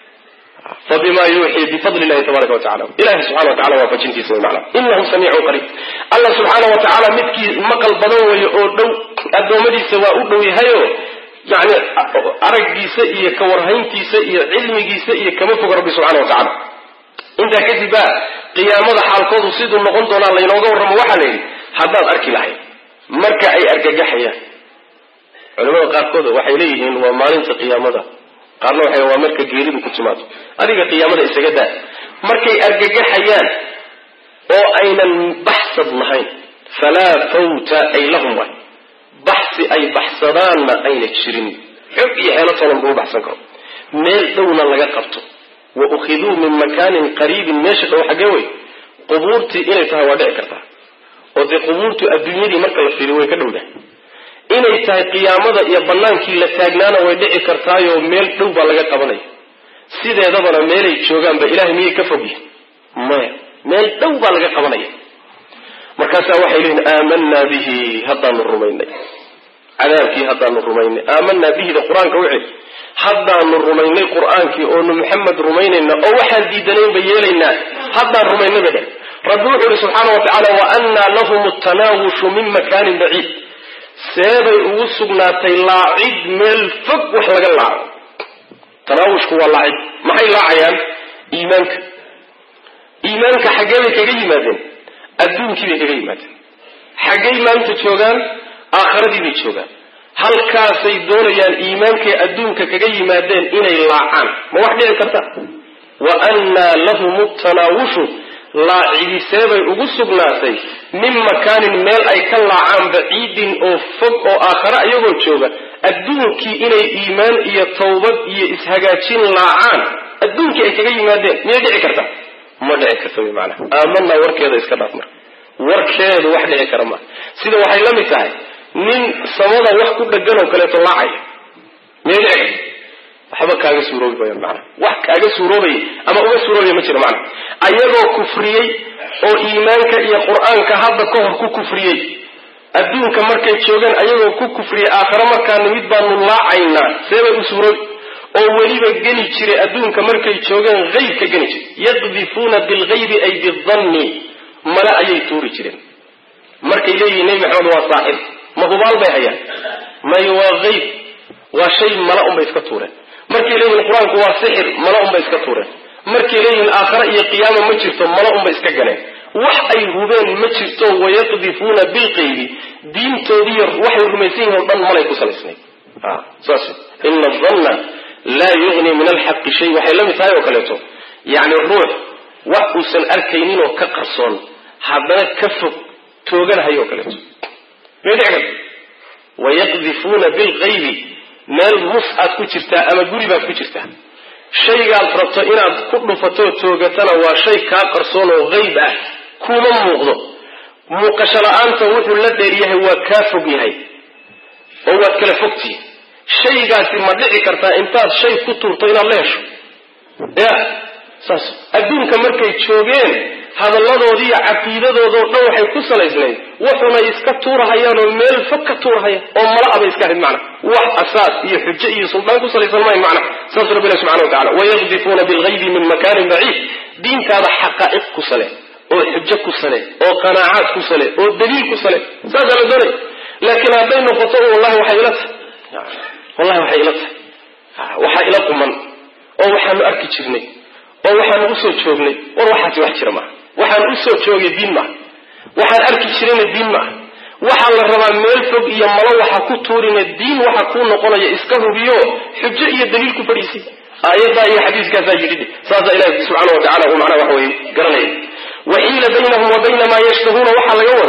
fabima yuuxii bifadli illahi tabaraka wa tacala ilahi subxana wa tacala waafajintiisa way macna inahu samiicun qariib allah subxaana wa tacaala midkii maqal badan weeye oo dhow addoommadiisa waa u dhow yahayo yani araggiisa iyo kawarhayntiisa iyo cilmigiisa iyo kama foga rabbi subxana wa tacala intaa kadib baa qiyaamada xaalkoodu siduu noqon doonaa laynooga warramo waxaa la yidhi haddaad arki lahayd marka ay argagaxayaan culamada qaarkood waxay leeyihiin waa maalinta qiyaamada qaarna waxay waa marka geeridu ku timaado adiga qiyaamada isaga daa markay argagaxayaan oo aynan baxsad lahayn falaa fawta ay lahum waay baxsi ay baxsadaanna ayna jirin xog iyo xeelo tolan buu baxsan karo meel dhowna laga qabto wa ukhiduu min makaanin qariibin meesha dhow xaggee wey qubuurtii inay tahay waa dhici kartaa oo dee qubuurtu adduunyadii marka la fiiriyo way ka dhowdahay inay tahay qiyaamada iyo bannaankii la taagnaana way dhici kartaayoo meel dhow baa laga qabanaya sideedabana meelay joogaanba ilahay miyay ka fogyihin maya meel dhow baa laga qabanaya markaasaa waxay leeyihin aamanaa bihi haddaanu rumaynay cadaabkii haddaanu rumaynay aamanaa bihida qur-aanka wixii haddaanu rumaynay qur-aankii oonu maxamed rumaynayna oo waxaan diidanaynba yeelaynaa haddaan rumaynay ba dheh rabbi wuxuu ihi subxaana wa tacaala wa annaa lahum tanaawushu min makaanin baciid seebay ugu sugnaatay laacid meel fog wax laga laaco tanaawushku waa laacid maxay laacayaan iimaanka iimaanka xaggee bay kaga yimaadeen adduunkii bay kaga yimaadeen xaggay maanta joogaan aakharadii bay joogaan halkaasay doonayaan iimaankay adduunka kaga yimaadeen inay laacaan ma wax dhici karta wa annaa lahum tanaawushu laacidiseebay ugu sugnaatay min makaanin meel ay ka laacaan baciidin oo fog oo aakhare iyagoo jooga adduunkii inay iimaan iyo tawbad iyo ishagaajin laacaan adduunkii ay kaga yimaadeen miyay dhici karta ma dhici karta wy maanaa aamanaa warkeeda iska dhaaf marka warkeedu wax dhici kara maa sida waxay la mid tahay nin samada wax ku dhegan oo kaleeto laacaya miyay dhici karta waxba kaaga suuroobi mayaan macana wax kaaga suuroobaya ama uga suuroobaya ma jiro macana ayagoo kufriyey oo iimaanka iyo qur-aanka hadda ka hor ku kufriyey adduunka markay joogaan ayagoo ku kufriyey aakhare markaana mid baanu laacaynaa seebay u suuroobi oo weliba geli jiray adduunka markay joogeen haybka geli jiray yaqdifuuna bilgaybi ay bidanni male ayay tuuri jireen markay leeyihin nebi maxamed waa saaxib ma hubaal bay hayaan may waa hayb waa shay mala unbay iska tuureen markay leeyihin qur-aanku waa sixir mala unbay iska tuureen markay leeyihin aakhare iyo qiyaama ma jirto mala unbay iska galeen wax ay hubeen ma jirto wayaqdifuuna bilqaybi diintoodiiyo waxay rumaysan yihin o dhan malay ku salaysnayd saas ina danna laa yughni min alxaqi shay waxay la mid tahay oo kaleeto yacni ruux wax uusan arkaynin oo ka qarsoon haddana ka fog tooganahayo oo kaleeto may dhici karta wayaqdifuuna bilqaybi meel mus aad ku jirtaa ama guri baad ku jirtaa shaygaad rabto inaad ku dhufatoo toogatana waa shay kaa qarsoon oo hayb ah kuma muuqdo muuqasho la-aanta wuxuu la dheer yahay waa kaa fog yahay oo waad kala fogtihi shaygaasi ma dhici kartaa intaad shay ku tuurto inaad la hesho ya saas adduunka markay joogeen hadalladoodiiyo caqiidadoodao dhan waxay ku salaysnayd wuxunay iska tuurahayaan oo meel fog ka tuurahaya oo mala abay iska ahayd macna wax asaas iyo xujo iyo suldaan ku salaysan mayn macna saas rabbi ilahi subxana wa tacala wayaqdifuuna bilgaybi min makaanin baciid diintaada xaqaa'iq ku sale oo xujo ku sale oo qanaacaad ku sale oo daliil ku sale saasaa la doonay laakiin hadday noqoto wallahi waxay ila tahay wallahi waxay ila tahay waxaa ila quman oo waxaanu arki jirnay oo waxaanu usoo joognay war waxaasi wax jira maaha waxaan usoo joogay diin maaha waxaan arki jirayna diin maaha waxaa la rabaa meel fog iyo malo waxa ku tuurina diin waxa kuu noqonaya iska hubiyo xujo iyo daliil ku fadhiisay aayaddaa iyo xadiiskaasaa yidhi saasaa ilahi subxaana wa tacala uu macnaha waxa weye garanaya waxiila baynahum wa bayna maa yashtahuuna waxaa laga wadaa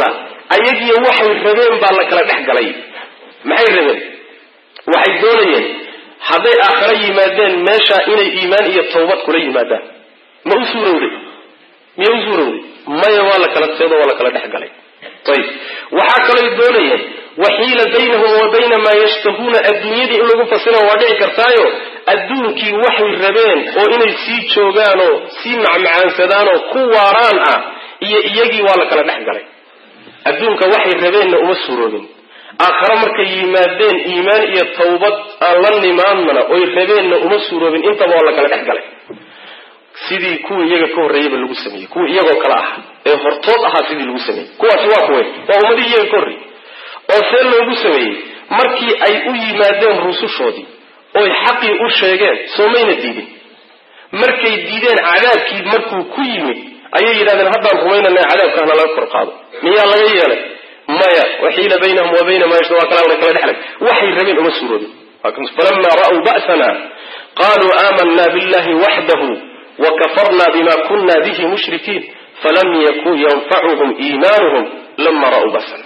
ayagiyo waxay rabeen baa la kala dhex galay maxay rabeen waxay doonayeen hadday aakhare yimaadeen meesha inay iimaan iyo tawbad kula yimaadaan ma u suurowday miya u suurowday maya waa la kala teedo waa la kala dhex galay ayib waxaa kalooy doonayeen waxiila baynahum wa bayna maa yashtahuuna adduunyadii in lagu fasira waa dhici kartaayo adduunkii waxay rabeen oo inay sii joogaanoo sii macmacaansadaanoo ku waaraan ah iyo iyagii waa la kala dhex galay adduunka waxay rabeenna uma suuroobin aakhare markay yimaadeen iimaan iyo tawbad aan la nimaadnana oy rabeenna uma suuroobin intaba waa la kala dhex galay sidii kuwii iyaga ka horreeyeyba lagu sameeyey kuwii iyagoo kale ah ee hortood ahaa sidii lagu sameeyey kuwaasi waa kuwe waa ummadii iyaga ka horreeyey oo see loogu sameeyey markii ay u yimaadeen rusushoodii oy xaqii u sheegeen soo mayna diidin markay diideen cadaabkii markuu ku yimid ayay yidhahdeen haddaan rumaynana cadaabka hana laga kor qaado miyaa laga yeelay maya waxiila baynahum wa bayna maa yashta waa kala kala dhexlay waxay rabeen uma suuroobin falamaa ra'w ba'sana qaluu aamanna billahi waxdahu wakafarna bima kuna bihi mushrikiin falam yakun yanfacuhum iimaanuhum lama ra'uu ba'sana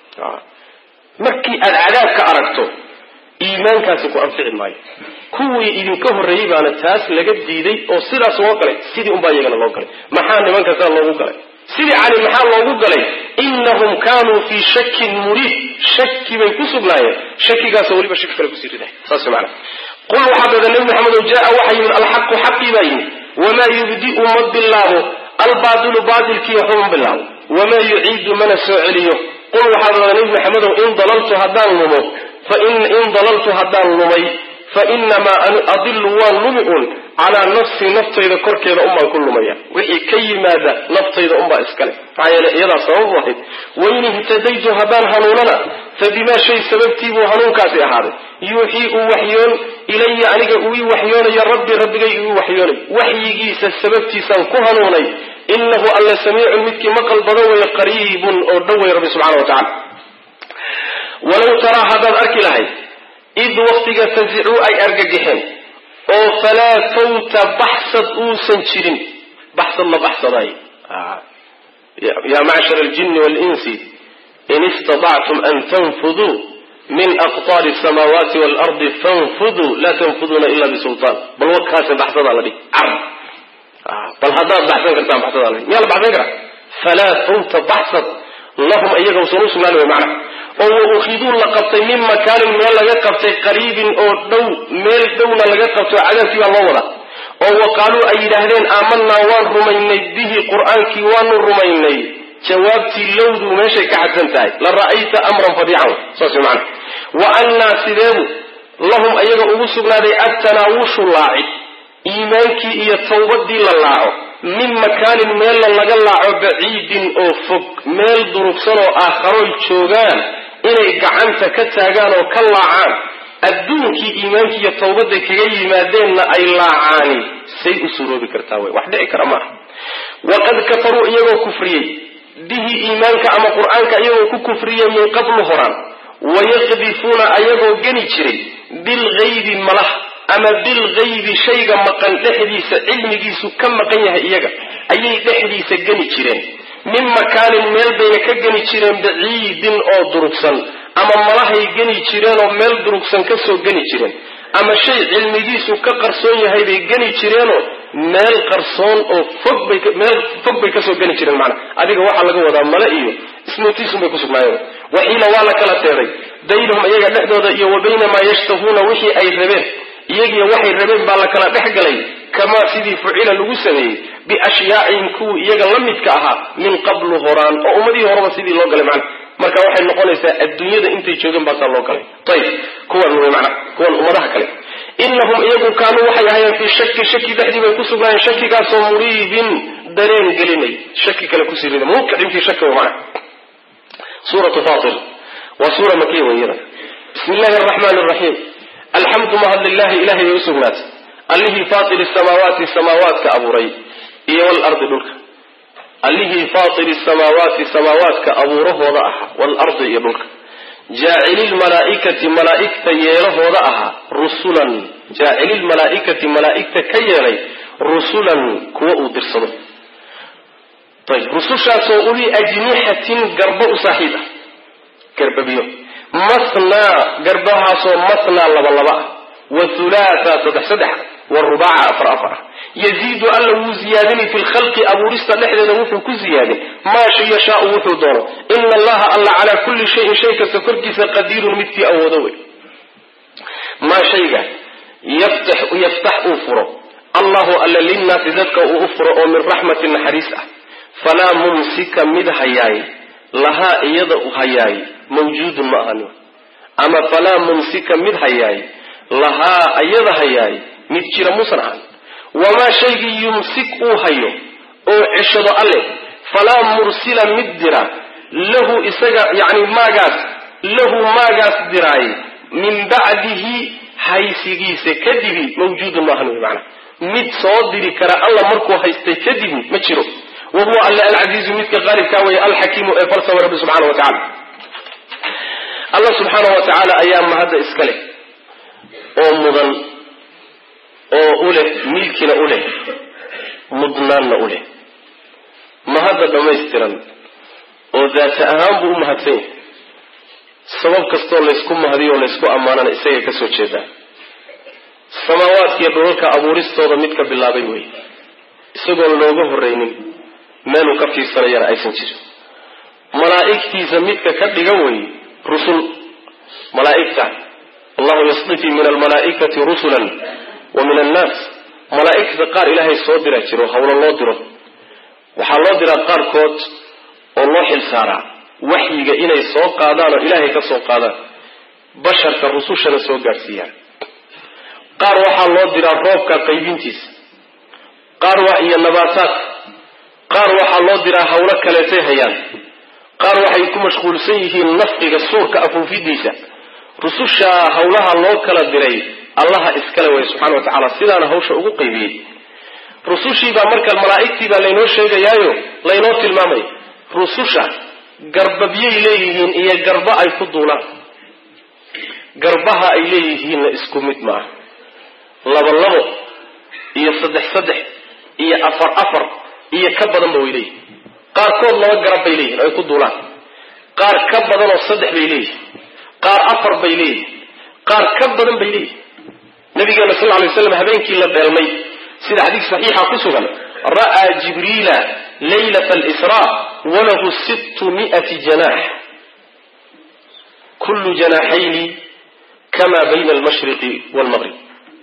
markii aad cadaabka aragto iimaankaasi ku anfici maayo kuwii idinka horreeyey baana taas laga diiday oo sidaas loo galay sidii unbaa iyagana loo galay maxaa nimanka saa loogu galay sidii cali maxaa loogu galay inahum kaanuu fii shakin muriid shaki bay ku sugnaayeen shakigaasoo weliba shaki kale kusii riday saas mana qul waxaa dada nebi maxamedow jaa waxaa yimid alxaqu xaqii baa yimid wamaa yubdi'u ma bilaabo albaatilu baatilkii waxba ma bilaabo wamaa yuciidu mana soo celiyo qul waxaa dada nebi maxamedow in dalaltu haddaan lumo in dalaltu haddaan lumay fa inamaa adilu waan lumi un calaa nafsii naftayda korkeeda unbaan ku lumaya wixii ka yimaada naftayda unbaa iskale maxaa yeele iyadaa sababu ahayd wain ihtadaytu haddaan hanuunana fa bimaa shay sababtiibuu hanuunkaasi ahaaday yuuxii uu waxyoon ilaya aniga uu ii waxyoonayo rabbi rabbigay uu waxyoonay waxyigiisa sababtiisaan ku hanuunay inahu alle samiicun midkii maqal badan weeye qariibun oo dhow wey rabbi subxana wa tacala walow taraa haddaad arki lahayd id waktiga fasicuu ay argagixeen oo falaa fawta baxsad uusan jirin baxsad la baxsadaay yaa macshar aljini waalinsi in istatactum an tanfuduu min aqtaari asamaawaati waalardi fanfuduu laa tanfuduuna ila bisultaan bal wakaase baxsadaa la dhig car bal haddaad baxsan kartaan baxsadaa la dhig miyaa la baxsan karaa falaa fawta baxsad lahum iyaga usan u sugnaan wey macna oo wa ukhiduu la qabtay min makaanin meel laga qabtay qariibin oo dhow meel dhowna laga qabto cadaabkii baa loo wadaa oo wa qaaluu ay yidhaahdeen aamanaa waan rumaynay bihi qur-aankii waanu rumaynay jawaabtii lowduu meeshay ka cadsan tahay la ra'ayta amran fadiican saas mana wa annaa sideedu lahum ayaga ugu sugnaaday attanaawushu laacid iimaankii iyo tawbadii la laaco min makaanin meella laga laaco baciidin oo fog meel durugsan oo aakharoy joogaan inay gacanta ka taagaan oo ka laacaan adduunkii iimaankii iyo tawbadda kaga yimaadeenna ay laacaani say u suroobi kartaa wey wax dhici kara maaha waqad kafaruu iyagoo kufriyey bihi iimaanka ama qur-aanka iyagoo ku kufriyey min qablu horaan wayaqdifuuna ayagoo geni jiray bilgaybi malah ama bilgaybi shayga maqan dhexdiisa cilmigiisu ka maqan yahay iyaga ayay dhexdiisa geni jireen min makaanin meel bayna ka geni jireen baciidin oo durugsan ama malahay geni jireenoo meel durugsan kasoo geni jireen ama shay cilmigiisu ka qarsoon yahay bay geni jireenoo meel qarsoon oo fogbaymeel fog bay kasoo geni jireen macnaa adiga waxaa laga wadaa male iyo ismootiisun bay kusugnaayeen waxiila waa la kala teeday baynahum iyaga dhexdooda iyo wa bayna maa yashtahuuna wixii ay rabeen iyagiyo waxay rabeen baa la kala dhex galay kamaa sidii fucila lagu sameeyey biashyaacihim kuwii iyaga la midka ahaa min qablu horaan oo ummadihii horeba sidii loo galay macna marka waxay noqonaysaa adduunyada intay joogeen baasaa loo galay ayib kuwan wey mana kuwan ummadaha kale inahum iyagu kaanuu waxay ahayeen fii shaki shaki dhexdii bay ku sugnaayeen shakigaasoo muriibin dareen gelinay shaki kale kusii rida muqicin fii shaki wey mana suuratu fatir waa suura makiya wey iyada bismi illahi araxmaan araxiim alxamdu mahad lilahi ilahay bay usugnaatay allihii faatiri samaawaati samaawaadka abuuray iyo walardi dhulka allihii faatiri samaawaati samaawaadka abuurahooda ahaa waalardi iyo dhulka jaacililmalaaikati malaaigta yeelahooda ahaa rusulan jaacililmalaaikati malaaigta ka yeelay rusulan kuwa uu dirsado ayb rusushaasoo uli ajnixatin garbo u saaxiib ah garbabiyo masnaa garbahaasoo masnaa laba laba ah wa hulaatha saddex saddex wa rubaaca afar afar ah yaziidu alla wuu ziyaadinay fi lkhalqi abuurista dhexdeeda wuxuu ku ziyaadin maa yashaau wuxuu doono ina allaha alla calaa kulli shayin shay kasta korkiisa qadiirun midkii awoodo wey maa shayga yaftax uu furo allahu alla linnaasi dadka uu u furo oo min raxmati naxariis ah falaa mumsika mid hayaay lahaa iyada hayaay mawjuudun ma ahan ama falaa mumsika mid hayaay lahaa iyada hayaay mid jira muusan ahan wamaa shaygii yumsik uu hayo oo ceshado alle falaa mursila mid dira lahu isaga yani maagaas lahu maagaas diraay min bacdihi haysigiisa kadibi mawjuudun maahan wy maana mid soo diri kara alla markuu haystay kadibi ma jiro wa huwa alle alcasiizu midka qaalibkaa weeye alxakiimu ee falsama rabbi subxana wa tacala alla subxaana wa tacaala ayaa mahadda iska leh oo mudan oo u leh milkina u leh mudnaanna u leh mahadda dhammaystiran oo daata ahaan buu u mahadsan yahay sabab kastoo laysku mahadiyo o laysku ammaanana isagay ka soo jeedaa samaawaadkiiyo dhulalka abuuristooda mid ka bilaabay wey isagoon looga horraynin meeluu ka fiirsanayana aysan jirin malaa'igtiisa midka ka dhigan wey rusul malaa'igta allahu yasdifi min almalaa'ikati rusulan wa min annaas malaa'igta qaar ilaahay soo dira jiro hawlo loo diro waxaa loo diraa qaarkood oo loo xil saaraa waxyiga inay soo qaadaan oo ilaahay ka soo qaadaan basharka rusushana soo gaadhsiiyaan qaar waxaa loo diraa roobka qaybintiisa qaar waa iyo nabaataadka qaar waxaa loo diraa hawlo kaleetay hayaan qaar waxay ku mashquulsan yihiin nafqiga suurka afuufidiisa rusushaa hawlaha loo kala diray allaha iskale way subxana wa tacaala sidaana hawsha ugu qaybiyey rusushiibaa marka malaa'igtiibaa laynoo sheegayaayo laynoo tilmaamaya rususha garbabyay leeyihiin iyo garba ay ku duulaan garbaha ay leeyihiinna isku mid maaha labo labo iyo saddex saddex iyo afar afar iyo ka badanba way leeyihin qaarkood laba garab bay leeyihin ay ku duulaan qaar ka badanoo saddex bay leeyihin qaar afar bay leeyihin qaar ka badan bay leeyihin nabigeena sal lay slam habeenkii la dheelmay sida xadiis saxiixa ku sugan ra'aa jibriila laylata alisraa walahu sittu mi'ati janaax kullu janaaxayni kama bayna almashriqi walmaqrib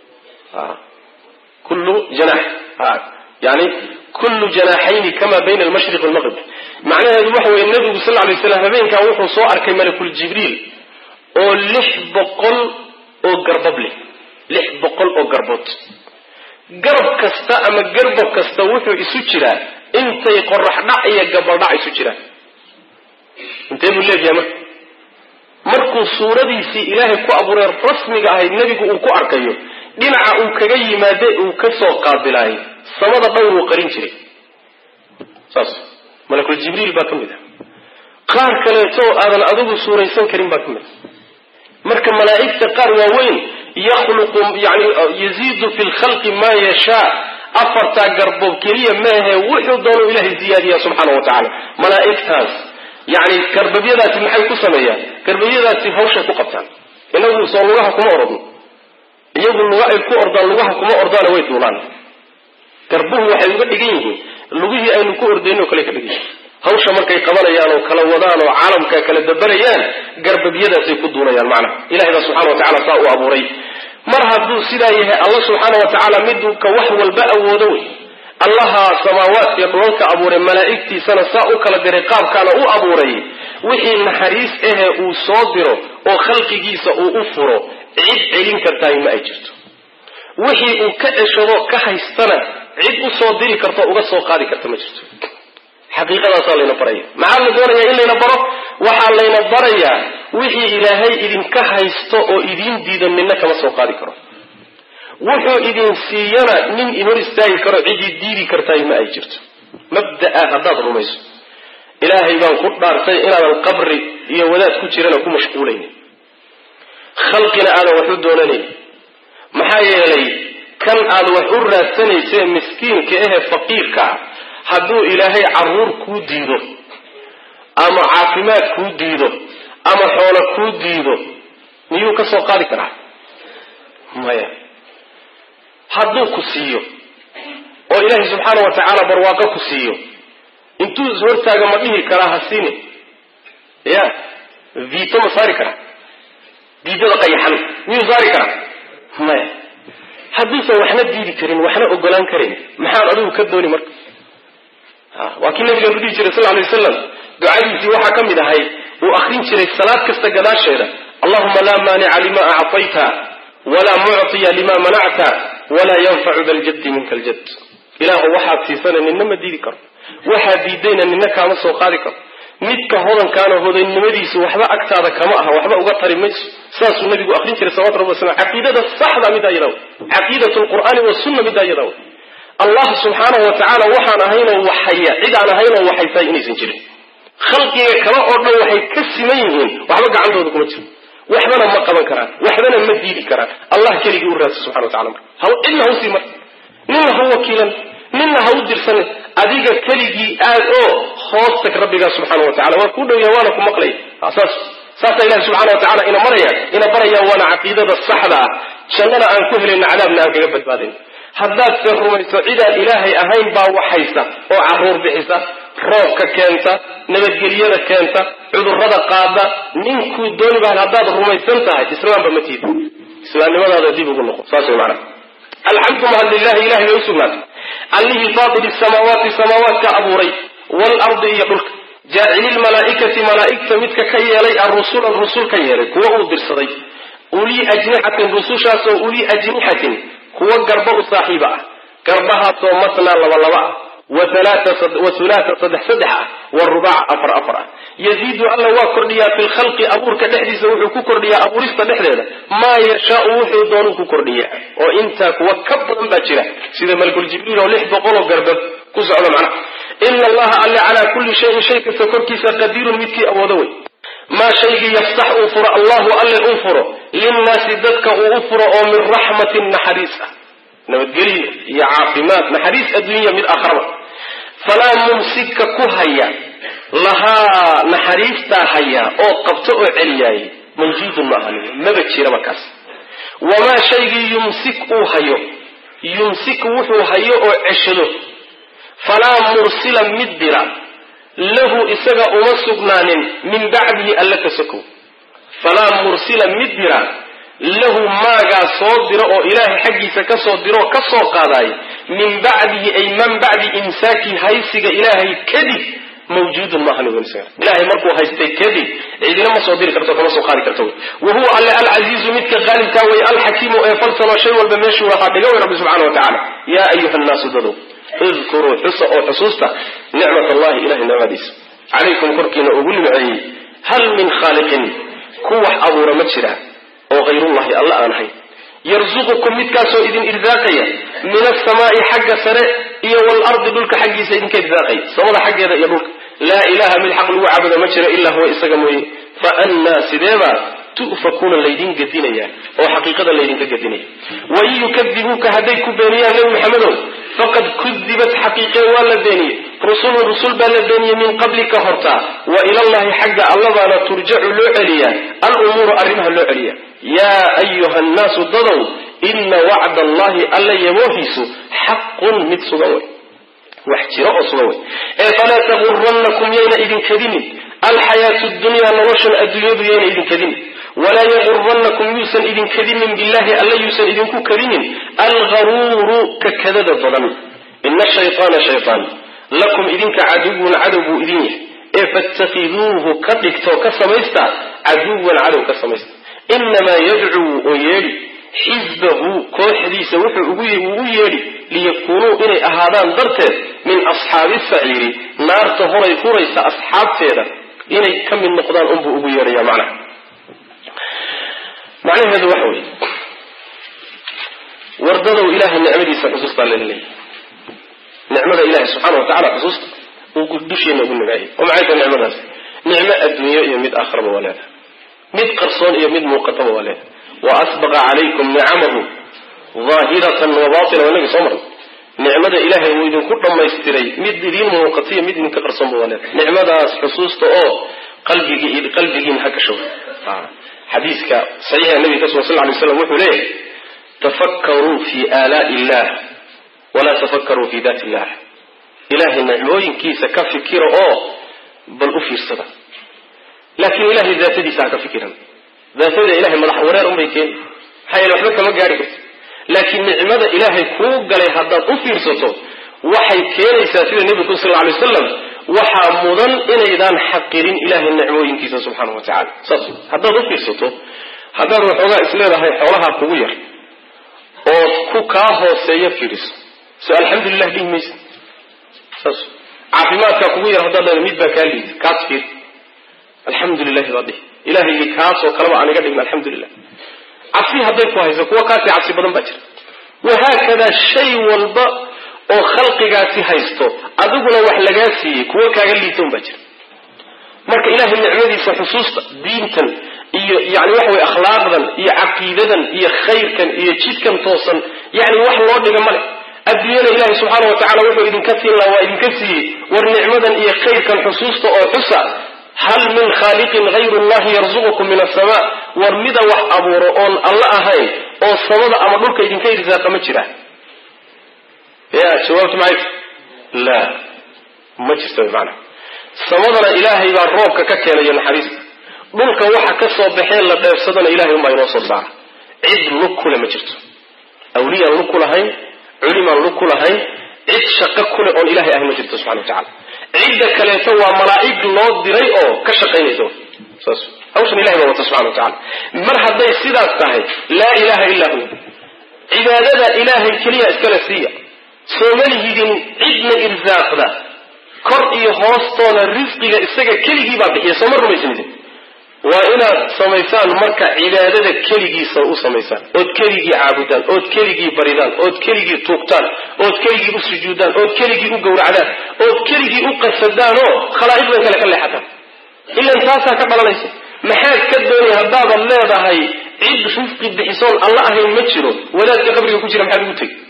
kullu janax yani kullu janaaxayni kama bayna almashriq walmaqrib macnaheedu waxa weye nabigu sal lay slam habeenkaa wuxuu soo arkay malakul jibriil oo lix boqol oo garbab leh lix boqol oo garbood garab kasta ama garbob kasta wuxuu isu jiraa intay qorax dhac iyo gabaldhac isu jiraan intee buu leeyahay marka markuu suuradiisii ilaahay ku abuuray rasmiga ahayd nebigu uu ku arkayo dhinaca uu kaga yimaade uu ka soo qaabilaayay samada dhowr uu qarin jiray saas malakul jibriil baa ka mid ah qaar kaleeto aadan adigu suuraysan karin baa ka mid ah marka malaa'igta qaar waaweyn yakhluqu yani yaziidu fi lkhalqi maa yashaa afartaa garboob keliya maahe wuxuu doonu ilahay ziyaadiya subxaana wa tacaala malaa'igtaas yani garbabyadaasi maxay ku sameeyaan garbabyadaasi hawshay ku qabtaan inagu soo lugaha kuma orodno iyagu luga ay ku ordaan lugaha kuma ordaana way duulaan garbuhu waxay uga dhigan yihiin lugihii aynu ku ordayno kale ka dhigan yihin hawsha markay qabanayaan oo kala wadaan oo caalamka kala dabarayaan garbabyadaasay ku duulayaan macnaha ilahay baa subxana wa tacala saa uu abuuray mar hadduu sidaa yahay alla subxaana wa tacaala miduu ka wax walba awoodo wey allaha samaawaadka iyo dhulalka abuuray malaa'igtiisana saa u kala diray qaabkaana u abuuray wixii naxariis ahe uu soo diro oo khalqigiisa uu u furo cid celin kartaay ma ay jirto wixii uu ka ceshado ka haystana cid u soo diri karto uga soo qaadi karta ma jirto xaqiiqadaasaa layna baraya maxaa la doonayaa in layna baro waxaa layna barayaa wixii ilaahay idinka haysto oo idiin diido midna kama soo qaadi karo wuxuu idin siiyana nin in hor istaagi karo cidii diidi kartaay ma ay jirto mabda'a haddaad rumayso ilaahay baan ku dhaartay inaadan qabri iyo wadaad ku jirana ku mashquulaynin khalqina aadan wax u doonanayn maxaa yeelay kan aad wax u raadsanayse miskiinka ehe faqiirka ah hadduu ilaahay caruur kuu diido ama caafimaad kuu diido ama xoolo kuu diido miyuu ka soo qaadi karaa maya hadduu ku siiyo oo ilaahay subxaana wa tacaala barwaaqo ku siiyo intuu is hortaaga ma dhihi karaa ha siini ya viito ma saari karaa diidada qayaxan miyuu saari karaa maya hadduusan waxna diidi karin waxna ogolaan karayn maxaad adigu ka dooni marka waa kii nabigeenu dhihi jiray sal lay wasalam ducadiisii waxaa ka mid ahay uu akrin jiray salaad kasta gadaasheeda allahuma laa maanica lima acطayta walaa mucطiya lima manacta walaa yanfacu da ljaddi minka ljad ilaahu waxaad siisana nina ma diidi karo waxaad diidayna nina kaama soo qaadi karo midka hodankaana hodaynimadiisu waxba agtaada kama aha waxba uga tari mayso saasuu nabigu akrin jiray salawatu rabbi waslam caqiidada saxda midaa yadaw caqiidat lqur'aani wasunna midaa yadaw allah subxaanahu wa tacaala waxaan ahaynoo waxhaya cid aan ahaynoo waxaysaay inaysan jirin khalqiga kale oo dhan waxay ka siman yihiin waxba gacantooda kuma jiro waxbana ma qaban karaan waxbana ma diidi karaan allah keligii u raadsa subxana wa tacala marka cidna ha usii mar ninna ha u wakiilan ninna ha u dirsanin adiga keligii aad oo hoos tag rabbigaa subxaana wa tacala waa kuu dhow yaha waana ku maqlaya saas saasaa ilahi subxana wa tacala ina maraya ina baraya waana caqiidada saxda ah jannana aan ku helayna cadaabna aan kaga badbaadayn haddaad se rumayso cidaan ilaahay ahayn baa waxaysa oo caruur bixisa roobka keenta nabadgelyada keenta cudurrada qaada ninkuu dooni bahan haddaad rumaysan tahay islaamba ma tiida islaamnimadaada dib ugu noqo saas way macanaha alxamdu mahad lilahi ilahay bay usugnaatay allihii faatili samaawaati samaawaadka abuuray waalardi iyo dhulka jaacili lmalaa'ikati malaa'igta midka ka yeelay arusulan rusul ka yeelay kuwa uu dirsaday ulii ajnixatin rusushaasoo ulii ajnixatin kuwa garba u saaxiiba ah garbahaasoo matnaa labalaba ah wa hulaata saddex saddex ah wa rubaca afar afar ah yaziidu alla waa kordhiyaa fi lkhalqi abuurka dhexdiisa wuxuu ku kordhiyaa abuurista dhexdeeda maa yashaau wuxuu doonuu ku kordhiyaa oo intaa kuwa ka badan baa jira sida malkuljibriil oo lix boqoloo garbad ku socda macnaha ina allaha alle calaa kulli shayin shay kasta korkiisa qadiirun midkii awoodo wey maa shaygii yaftax uu furo allahu alle uu furo linnaasi dadka uu u furo oo min raxmatin naxariis ah nabadgelyo iyo caafimaad naxariis adduunya mid akhraba falaa mumsika ku haya lahaa naxariistaa haya oo qabto oo celiyaayay mawjuudun maaha maba jiraba kaas wamaa shaygii yumsik uu hayo yumsik wuxuu hayo oo ceshado falaa mursila mid dira lahu isaga uma sugnaanin min bacdihi alla ka sokow falaa mursila mid dira lahu maagaa soo diro oo ilaahay xaggiisa kasoo diroo ka soo qaadaay min bacdihi ay man bacdi imsaaki haysiga ilaahay kadib mawjuudun maaha ilahay markuu haystay kadib cidina ma soo diri karto kama soo qaadi karto wa huwa alle alcasiizu midka qaalibkaa way alxakiimu ee falsano shay walba meeshuu lahaa dhiga way rabbi subxana wa tacala yaa ayuha nnaasu dadow idkuruu xusa oo xusuusta nicmat allahi ilahay nicmadiisa calaykum korkiina ugu nimceeyey hal min khaaliqin ku wax abuura ma jira oo hayrullahi alla aan ahayn yarzuqukum midkaasoo idin irsaaqaya min asamaai xagga sare iyo waalardi dhulka xaggiisa idinka irsaaqaya samada xaggeeda iyo dhulka laa ilaha mid xaq lagu caabudo ma jiro ilaa huwa isaga mooye fa annaa sideebaa tu'fakuuna laydin gedinaya oo xaqiiqada laydinka gedinaya wain yukadibuuka hadday ku beeniyaan nebi maxamedow faqad kudibat xaqiiqee waa la beeniyey rusulun rusul baa la beeniyey min qablika hortaa wa ilallahi xagga allabaana turjacu loo celiyaa alumuuru arrimaha loo celiya yaa ayuha nnaasu dadow ina wacda allahi alla yaboohiisu xaqun mid sugan wey wax jiro oo sugan wey ee falaa tagurannakum yayna idin kadinin alxayaatu dunyaa noloshan adduunyadu yayna idin kadinin walaa yagurannakum yuusan idin kadinin billahi alla yuusan idinku kadinin algaruuru ka kadada badan ina shayطaana shayطaan lakum idinka caduwun cadow buu idin yahay ee faاtakiduuhu ka dhigtoo ka samaysta caduwan cadow ka samaysta inamaa yadcuu oo yeedhi xisbahu kooxdiisa wuxuu u yeedhi liyakuunuu inay ahaadaan darteed min asxaabi saciiri naarta horay huraysa asxaabteeda inay ka mid noqdaan unbuu ugu yeedhaya macnaha macnaheedu waxa weeye wardadow ilaahay nicmadiisa xusuustaa laleeyahy nicmada ilahay subxaana wa tacala xusuusta uu dusheena ugu nimeeyay oo maxay tahay nicmadaas nicmo adduunyo iyo mid aakhiraba waa leedahay mid qarsoon iyo mid muuqataba waa leedahay wa asbaqa calaykum nicamahu daahiratan wa batina waa inagii soo marnay nicmada ilaahay uu idinku dhammaystiray mid idiin muuqatiyo mid idinka qarsoon ba waleed nicmadaas xusuusta oo qalbigii qalbigiina ha gasho xadiiska saxiixa nabiga ka sugan sal lay slam wuxuu leeyahy tafakkaruu fi aalaai illah walaa tafakkaruu fi daati illah ilahay nicmooyinkiisa ka fikira oo bal u fiirsada laakiin ilahay daatadiisa ha ka fikiran daatada ilahay madax wareer unbay keeni maxaa yeele waxba kama gaari karto laakiin nicmada ilaahay kuu galay haddaad u fiirsato waxay keenaysaa sida nebigu sal lla alay wasalam waxaa mudan inaydaan xaqirin ilahay nicmooyinkiisa subxaana wa tacala saas haddaad u fiirsato haddaad waxoogaa isleedahay xoolaha kugu yar ood ku kaa hooseeya fiiriso so alxamdulilah dhihi maysa saas caafimaadkaa kugu yar haddaad leeda mid baa kaa liida kaas fiir alxamdulilahi baad dhihi ilahay kaasoo kaleba aan iga dhigin alxamdulilah cabsi hadday ku hayso kuwa kaasii cabsi badan baa jira wahaakadaa shay walba oo khalqigaasi haysto adiguna wax lagaa siiyey kuwo kaaga liitoon baa jira marka ilahay nicmadiisa xusuusta diintan iyo yani waxa weye akhlaaqdan iyo caqiidadan iyo khayrkan iyo jidkan toosan yani wax loo dhiga male adduunyada ilahay subxaana wa tacala wuxuu idinka siin laha waa idinka siiyey war nicmadan iyo khayrkan xusuusta oo xusa hal min khaaliqin hayru llahi yarzuqukum min asama war mida wax abuuro oon alla ahayn oo samada ama dhulka idinka irsaaqa ma jira ya jawaabtu maxay la ma jirta maana samadana ilaahay baa roobka ka keenayo naxariista dhulka waxa ka soo baxeen la dheefsadana ilahay unbaa inoo soo saara cid lug kule ma jirto awliyaan lug ku lahayn culimaan lug ku lahayn cid shaqo kule oon ilahay ahayn ma jirto subxana wa tacala cidda kaleeto waa malaa'ig loo diray oo ka shaqaynaysa saas hawshan ilahay baa wata subxana wa tacala mar hadday sidaas tahay laa ilaha illaa huwa cibaadada ilaahay keliya iskale siiya sooma lihidin cidna irsaaqda kor iyo hoostooda risqiga isaga keligii baa bixiya sooma rumaysanidin waa inaad samaysaan marka cibaadada keligiisa u samaysaan ood keligii caabudaan ood keligii baridaan ood keligii tuugtaan ood keligii u sujuudaan ood keligii u gowracdaan ood keligii u qasadaan oo khalaa'iqdan kale ka leexataan ilan taasaa ka dhalanaysa maxaad ka doonay haddaadan leedahay cid risqi bixisoon alla ahayn ma jiro wadaadka qabriga ku jira maxaad ugu tegi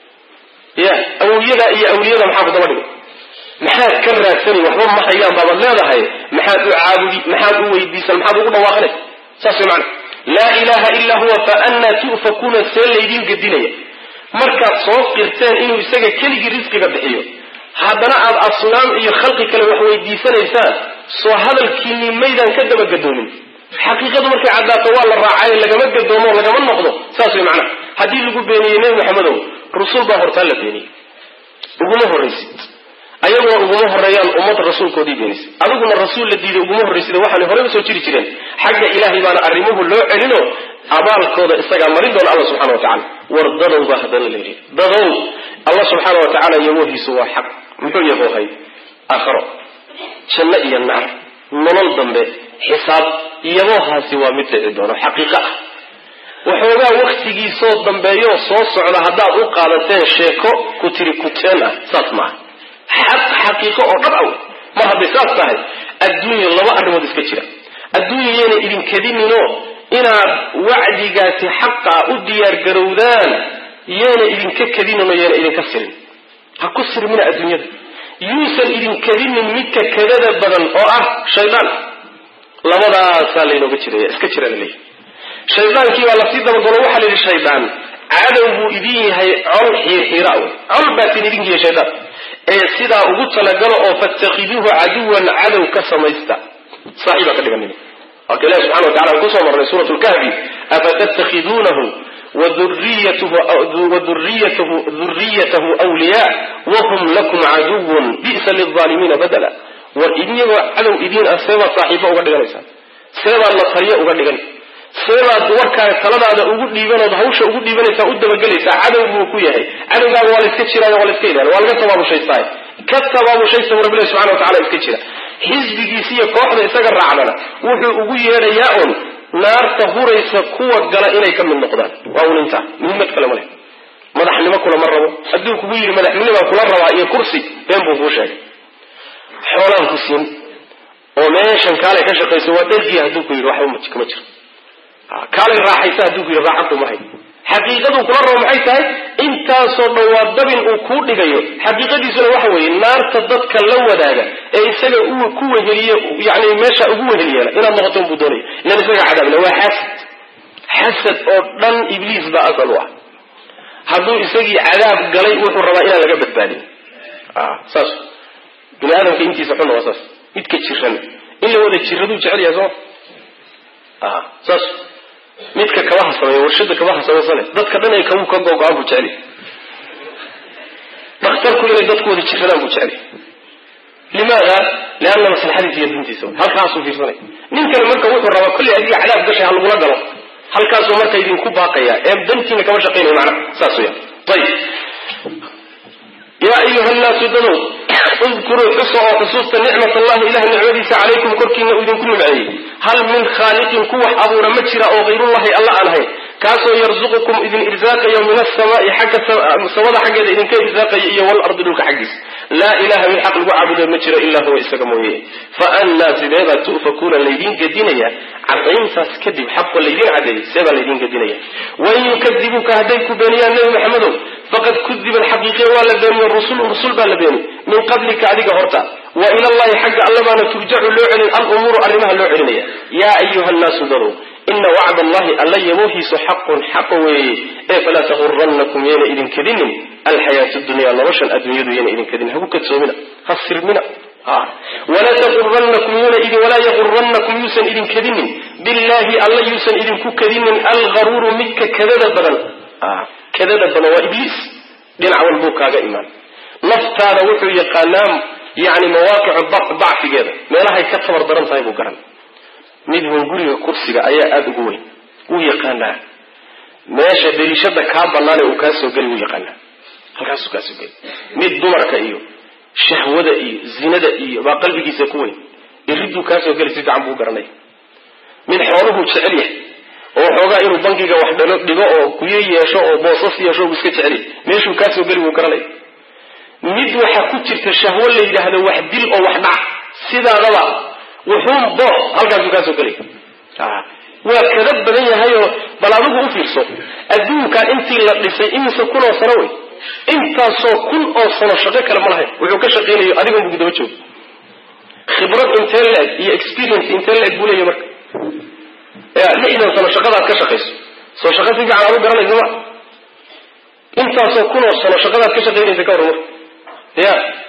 ya awliyada iyo awliyada maxaa kudaba dhigay maxaad ka raadsanay waxba ma hayaan baabaad leedahay maxaad u caabudi maxaad u weydiisan maxaad ugu dhawaaqanay saas way macana laa ilaha illaa huwa fa annaa tu'fakuuna see laydiin gedinaya markaad soo qirteen inuu isaga keligii risqiga bixiyo haddana aad asnaam iyo khalqi kale wax weydiisanaysaan soo hadalkiinii maydaan ka daba gadoomin xaqiiqadu markay caddaato waa la raacayo lagama gadoomo o lagama noqdo saas way macnaha haddii lagu beeniyey nebi maxamedow rusul baa hortaa la beeniyey uguma horraysid ayaguna uguma horeeyaan ummad rasuulkoodii beenisay adiguna rasuul la diiday uguma horraysida waxaanay horeyba soo jiri jireen xagga ilaahay baana arrimuhu loo celino abaalkooda isagaa marin doona alla subxana wa tacala war dadow baa haddana la yidhi dadow alla subxaana wa tacala yabohiisu waa xaq muxuu yaboohay aakharo janno iyo naar nolol dambe xisaab yaboohaasi waa mid dhici doono xaqiiqo ah waxoogaa waktigiisoo dambeeyo soo socda haddaad u qaadateen sheeko ku tiri kuteen ah saas maaha xaq xaqiiqo oo dhab aw mar hadday saas tahay adduunya laba arrimood iska jira adduunya yayna idinkadininoo inaad wacdigaasi xaqa u diyaargarowdaan yayna idinka kadinin oo yayna idinka sirin ha ku sirmina adduunyada yuusan idinkadinin midka kadada badan oo ah shaydaan labadaasaa laynooga jiraya iska jira laleeyahy shaydaankii baa lasii dabagalo waxaa la yidhi shaydaan cadow buu idin yahay col xiirxiira wey col baatin idinka yahay shaydaan ee sidaa ugu talagalo oo fatakhiduuhu caduwan cadow ka samaysta saaxiibaa ka dhiganin marka ilahi subxana wa tacala aan kusoo marnay suurat lkahfi afatattakhiduunahu waduriyatahu wliyaa wahum lakum caduwun bi'sa lilaalimiina badala war idinyagoo cadow idiin ah seebaad saaxiibo uga dhiganaysaan seebaad la taliyo uga dhigan seebaad warkaaga taladaada ugu dhiibanood hawsha ugu dhiibanaysaa u dabagelaysaa cadow buu ku yahay cadowgaaga waa la iska jiraayo waa la iska ilaaliya waa laga tabaabushaystaay ka tabaabushaysta bu rabbilahi subxana wa tacala iska jira xisbigiisa iyo kooxda isaga raacdana wuxuu ugu yeedhayaa un naarta huraysa kuwa gala inay ka mid noqdaan waa un intaa muhiimad kale ma leh madaxnimo kulama rabo hadduu kugu yidhi madaxnimobaan kula rabaa iyo kursi been buu kuu sheegay xoolaan ku siin oo meeshan kaalay ka shaqayso waa dhargiya hadduu ku yidhi waxba kama jiro kaalay raaxaysa hadduu ku yidhi raaxaddu ma hay xaqiiqaduu kula rabo maxay tahay intaasoo dhan waa dabin uu kuu dhigayo xaqiiqadiisuna waxa weeye naarta dadka la wadaaga ee isaga uu ku weheliye yani meesha ugu weheliyeena inaad noqoto unbuu doonaya ilan isaga cadaabna waa xasad xasad oo dhan ibliis baa asal u ah hadduu isagii cadaab galay wuxuu rabaa inaan laga badbaadin saas bini aadamka intiisa xunna waa saas midka jiran in la wada jiraduu jecel yahay soo saas midka kabaha sameeya warshada kabaha samaysane dadka dhan ay kabuu ka gogo-aan buu jecel yahay dhakhtarku inay dadku wada jiradaan buu jecel yahay limaada lianna maslaxadiisa iyo dintiisa halkaasuu fiirsanay ninkani marka wuxuu rabaa kollay adiga cadaab gashay ha lagula galo halkaasuu marka idinku baaqaya ee dantiina kama shaqaynaya macnaha saas weya ayib yaa ayuha nnaasu dadow udkuruu xusa oo xusuusta nicmat allahi ilaah nicmadiisa calaykum korkiina uu idinku nimceeyey hal min khaaliqin ku wax abuura ma jira oo hayrullahi alla aan ahayn kaasoo yarzuqukum idin irsaaqayo min asamaai xagga samada xaggeeda idinka irsaaqaya iyo walardi dhulka xaggiisa laa ilaha mid xaq lagu caabudo ma jiro ilaa huwa isaga mooye fa annaa sideebaa tu'fakuuna laydin gedinaya cadayntaas kadib xaqo laydin cadeeyey seebaa laydin gedinaya wain yukadibuuka hadday ku beeniyaan nebi maxamedow faqad kudiba alxaqiiqiya waa la beeniyo rusulun rusul baa la beeni min qablika adiga horta wa ila allahi xagga allabaana turjacu loo celin alumuuru arrimaha loo celinaya yaa ayuha nnaasu dadow ina wacd allahi alla yaboohiisu xaqun xaqa weeye ee falaa tagurannakum yayna idin kadinin alxayaatu dunya noloshan adduunyadu yayna idin kadinin haku kadsoomina ha sirmina walaa tagurannakum yuna idin walaa yagurannakum yuusan idin kadinin billahi alla yuusan idinku kadinin algaruuru midka kadada badan kadada badan waa ibliis dhinac walbuu kaaga imaan naftaada wuxuu yaqaanaa yani mawaaqicu dacfigeeda meelahay ka tabar daran tahay buu garan mid hunguriga kursiga ayaa aada ugu weyn wuu yaqaanaa meesha dariishada kaa banaane uu kaa soo geli wuu yaqaanaa halkaasuu kaa soo geli mid dumarka iyo shahwada iyo zinada iyo baa qalbigiisa ku weyn iriduu kaa soo geli si fiican buu garanaya mid xooluhuu jecel yahay oo xoogaa inuu bankiga wax dhalo dhigo oo kuyo yeesho oo boosas yeesho buu iska jecel yahay meeshuu kaa soo geli wuu garanaya mid waxaa ku jirta shahwo la yidhaahdo wax dil oo wax dhac sidaadaba wuxuun boos halkaasuu kaa soo gelay waa kada badan yahayoo bal adigu u fiirso adduunkan intii la dhisay imise kun oo sano wey intaasoo kun oo sano shaqo kale ma lahayn wuxuu ka shaqaynayo adiga unbu gudaba joogo khibrad intee la-eg iyo experience intee la-eg buu leeyahy marka ya lixdan sano shaqadaad ka shaqayso soo shaqo si fiican aad u garanaysa ma intaasoo kun oo sano shaqadaad ka shaqaynaysa ka hor marka ya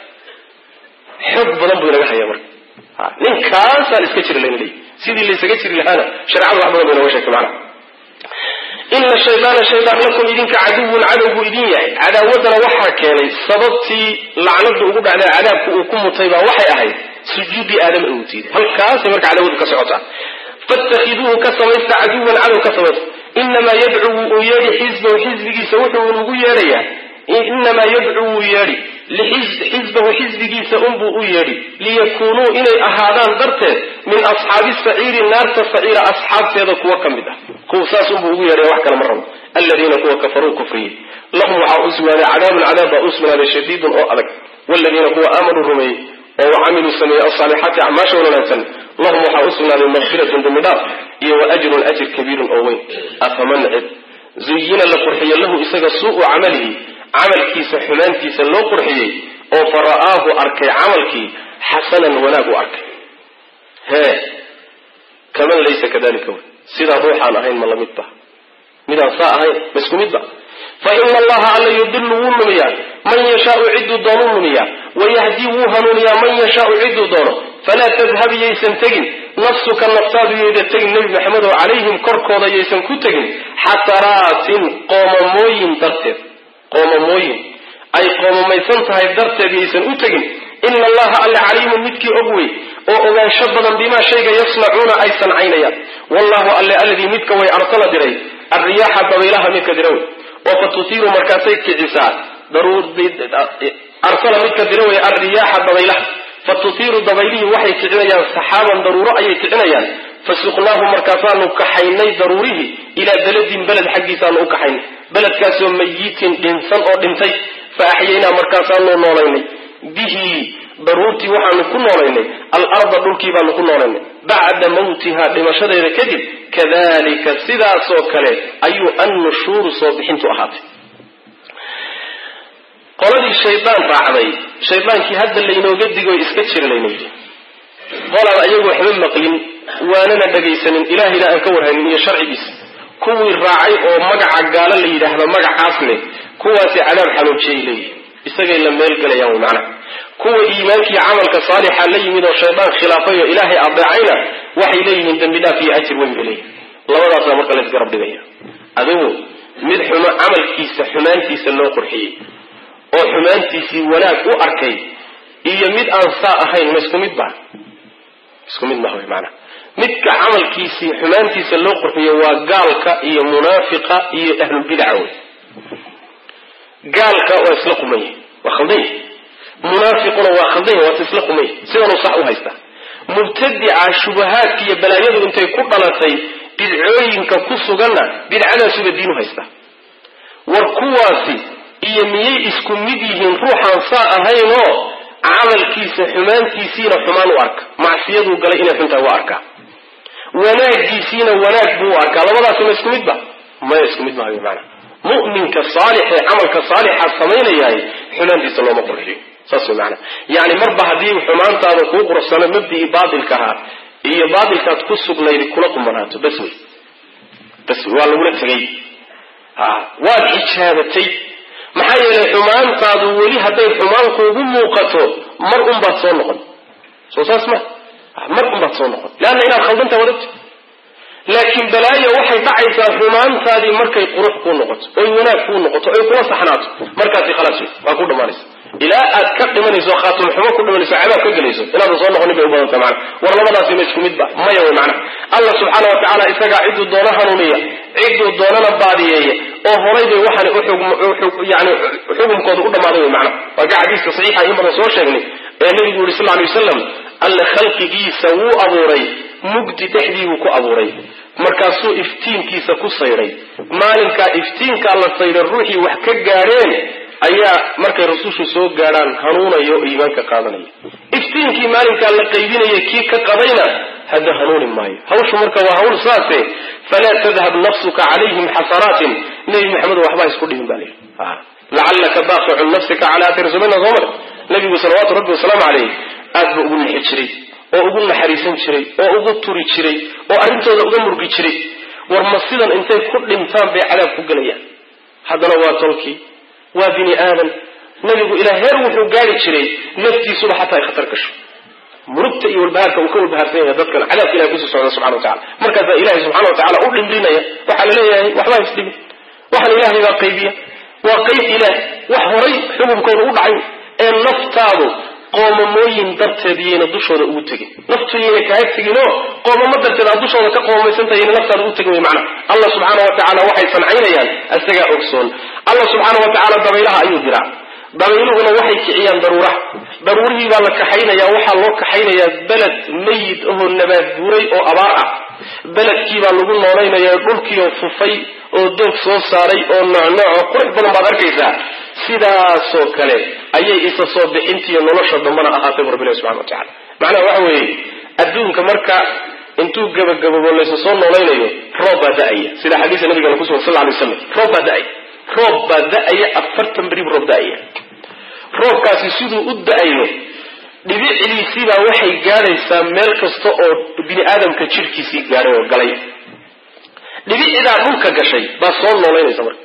xoog badan buu inaga haya marka ninkaasaan iska jiri layn leeyahy sidii laysaga jiri lahaana shareecadu wax badan bay nooga sheegtay macana ina shaydaana shaydaan lakum idinka caduwun cadow buu idin yahay cadaawaddana waxaa keenay sababtii lacnadu ugu dhacday cadaabku uu ku mutay baa waxay ahayd sujuudii aadama uu diiday halkaasay marka cadaawadu ka socotaa fatakhiduuhu ka samaysta caduwan cadow ka samaysta inamaa yadcu wuu yeedhi xisbahu xisbigiisa wuxuu ugu yeedhayaa inamaa yadcu wuu yeedhi xisbahu xisbigiisa unbuu u yeedhi liyakuunuu inay ahaadaan darteed min asxaabi saciiri naarta saciira asxaabteeda kuwa ka mid ah kuwa saas unbuu ugu yeedhaya wax kale ma rabo aladiina kuwa kafaruu kufriyey lahum waxaa u sugnaaday cadaabun cadaab baa u sugnaaday shadiidun oo adag waladiina kuwa aamanuu rumeeyey oo wacamiluu sameeyey asaalixaati acmaasha wanaagsan lahum waxaa u sugnaaday makfiratun dambi dhaaf iyo wa ajrun ajir kabiirun oo weyn afaman cid zuyina la qurxiyo lahu isaga suu'u camalihi camalkiisa xumaantiisa loo qurxiyey oo fa ra'aahu arkay camalkii xasanan wanaag u arkay hee kaman laysa kadalika wey sidaa ruuxaan ahayn ma lamid ba midaan saa ahayn ma isku mid ba fa ina allaha alla yudilu wuu lumiyaa man yashaau cidduu doonuu lumiyaa wayahdii wuu hanuuniyaa man yashaau cidduu doono falaa tadhab yaysan tegin nafsuka naftaadu yayda tegin nebi maxamed oo calayhim korkooda yaysan ku tegin xataraatin qoomamooyin darteed qoomamooyin ay qoomamaysan tahay darteed yaysan u tegin ina allaha alle caliimun midkii og wey oo ogaansho badan bimaa shayga yasnacuuna ay sancaynayaan wallahu alle alladii midka way arsala diray arriyaaxa dabaylaha midka dira wey oo fa tutiiru markaasay kicisaa arsala midka dira wey arriyaaxa dabaylaha fa tutiiru dabaylihii waxay kicinayaan saxaaban daruuro ayay kicinayaan fasuqnaahu markaasaanu kaxaynay daruurihii ilaa beledin beled xaggiisaanu u kaxaynay beledkaasoo mayitin dhinsan oo dhintay fa axyaynaa markaasaanu noolaynay bihi daruurtii waxaanu ku noolaynay alarda dhulkii baanu ku noolaynay bacda mawtiha dhimashadeeda kadib kadalika sidaasoo kale ayuu annushuuru soo bixintu ahaatay qoladii shaydaan raacday shaydaankii hadda laynooga digo iska jira layna yidhi qolaan ayagu waxba maqlin waanana dhagaysanin ilaahayna aan ka warhanin iyo sharcigiisa kuwii raacay oo magaca gaalo la yidhaahdo magacaas leh kuwaasi cadaab xanuujiyay leeyihin isagay la meel gelayaan wy macnaha kuwa iimaankii camalka saalixa la yimid oo shaydaan khilaafay oo ilaahay adeecayna waxay leeyihiin dembi dhaaf iyo ajir weyn bay leeyihin labadaasa marka laysgarab dhigaya adigu mid xumo camalkiisa xumaantiisa loo qurxiyey oo xumaantiisii wanaag u arkay iyo mid aan saa ahayn ma isku mid ba isku mid maha maanaa midka camalkiisii xumaantiisa loo qurxiyo waa gaalka iyo munaafiqa iyo ahlulbidaca wey gaalka waa isla qumanya waa khaldanya munaafiquna waa khaldanya waata isla qumanya sidanuu sax u haystaa mubtadica shubahaadka iyo balaayadu intay ku dhalatay bidcooyinka ku suganna bidcadaasuba diinu haystaa war kuwaasi iyo miyay isku mid yihiin ruuxaan saa ahaynoo camalkiisa xumaantiisiina xumaan u arka macsiyaduu galay inay xuntahay waa arkaa wanaagiisiina wanaag buu u arkaa labadaasi ma isku midba maya isku mid maayo maana mu'minka saalix ee camalka saalixa samaynayahay xumaantiisa looma qurxiyo saas way maana yani marba haddii xumaantaada kuu qursano mabdii baatilka ahaa iyo baatilkaad ku sugnayd kula qumanaato bas wey bas wey waa lagula tegay a waad xijaabatay maxaa yeelay xumaantaadu weli hadday xumaan kuugu muuqato mar unbaad soo noqon soo saas ma mar unbaad soo noqon leanna inaad khaldantaha wadagto laakiin balaayo waxay dhacaysaa xumaantaadii markay qurux kuu noqoto oy wanaag kuu noqoto oy kula saxnaato markaasi khalaas wey waa ku dhammaanaysa ilaa aad ka dhimanayso khaatum xumo ku dhimanayso cadaab ka gelayso inaadan soo noqonin bay u badanta mana war labadaasi ma isku midba maya wey macana allah subxaana wa tacaala isagaa cidduu doono hanuuniya cidduu doonana baadiyeeya oo horay bay waxaan yani xukumkooda u dhammaaday wey macana waa ka xadiiska saxiixa in badan soo sheegnay ee nabigu yuri sal lay wasalam alle khalqigiisa wuu abuuray mugdi dhexdiibuu ku abuuray markaasuu iftiinkiisa ku sayday maalinkaa iftiinkaa la sayday ruuxii wax ka gaadheen ayaa markay rasushu soo gaadhaan hanuunaya oo iimaanka qaadanaya iftiinkii maalinkaa la qaybinaya kii ka qadayna hadda hanuuni maayo hawshu marka waa hawl saase falaa tadhab nafsuka calayhim xasanaatin nebi maxamed waxba isku dhihin baa layidhi lacallaka baaqicun nafsika cala athari sumayna soo mar nabigu salawaatu rabbi wasalaamu caleyh aad buu ugu nixi jiray oo ugu naxariisan jiray oo ugu turi jiray oo arrintooda uga murgi jiray war ma sidan intay ku dhintaan bay cadaab ku gelayaan haddana waa tolkii waa bini aadan nabigu ilaa heer wuxuu gaari jiray naftiisuba xataa ay khatar gasho murugta iyo walbahaarka uu ka walbahaarsan yahay dadkan cadaabka ilahay kusii socda subxana wa tacala markaasaa ilahay subxana wa tacala u dhimrinaya waxaa la leeyahay waxba isdhimin waxan ilaahay baa qaybiya waa qayb ilaah wax horay xukunkooda u dhacay ee naftaadu qoomamooyin darteed iyayna dushooda ugu tegin naftu yayna kaaga teginoo qoomamo darteed aad dushooda ka qoomamaysantaha yayna naftaada ugu tegin way macna allah subxaana wa tacaala waxay sancaynayaan isagaa ogsoon allah subxaana wa tacaala dabaylaha ayuu diraa dabayluhuna waxay kiciyaan daruuraha daruurihii baa la kaxaynayaa waxaa loo kaxaynayaa beled mayid ahoo nabaad guuray oo abaar ah beledkii baa lagu noolaynayaa dhulkiioo fufay oo doog soo saaray oo noocnooco qurux badan baad arkaysaa sidaasoo kale ayay isa soo bixintiiyo nolosha dambana ahaatay bu rabbilahi subxana wa tacala macnaha waxa weeye adduunka marka intuu gabagababo laysa soo noolaynayo roob baa da-aya sida xadiisa nabigana kusugan sal lay waslam roob baa da-aya roob baa da-aya afartan beribu roob da-aya roobkaasi siduu u da-ayo dhibicdiisiibaa waxay gaadhaysaa meel kasta oo bini aadamka jirhkiisii gaadhay oo galay dhibicdaa dhulka gashay baa soo noolaynaysa marka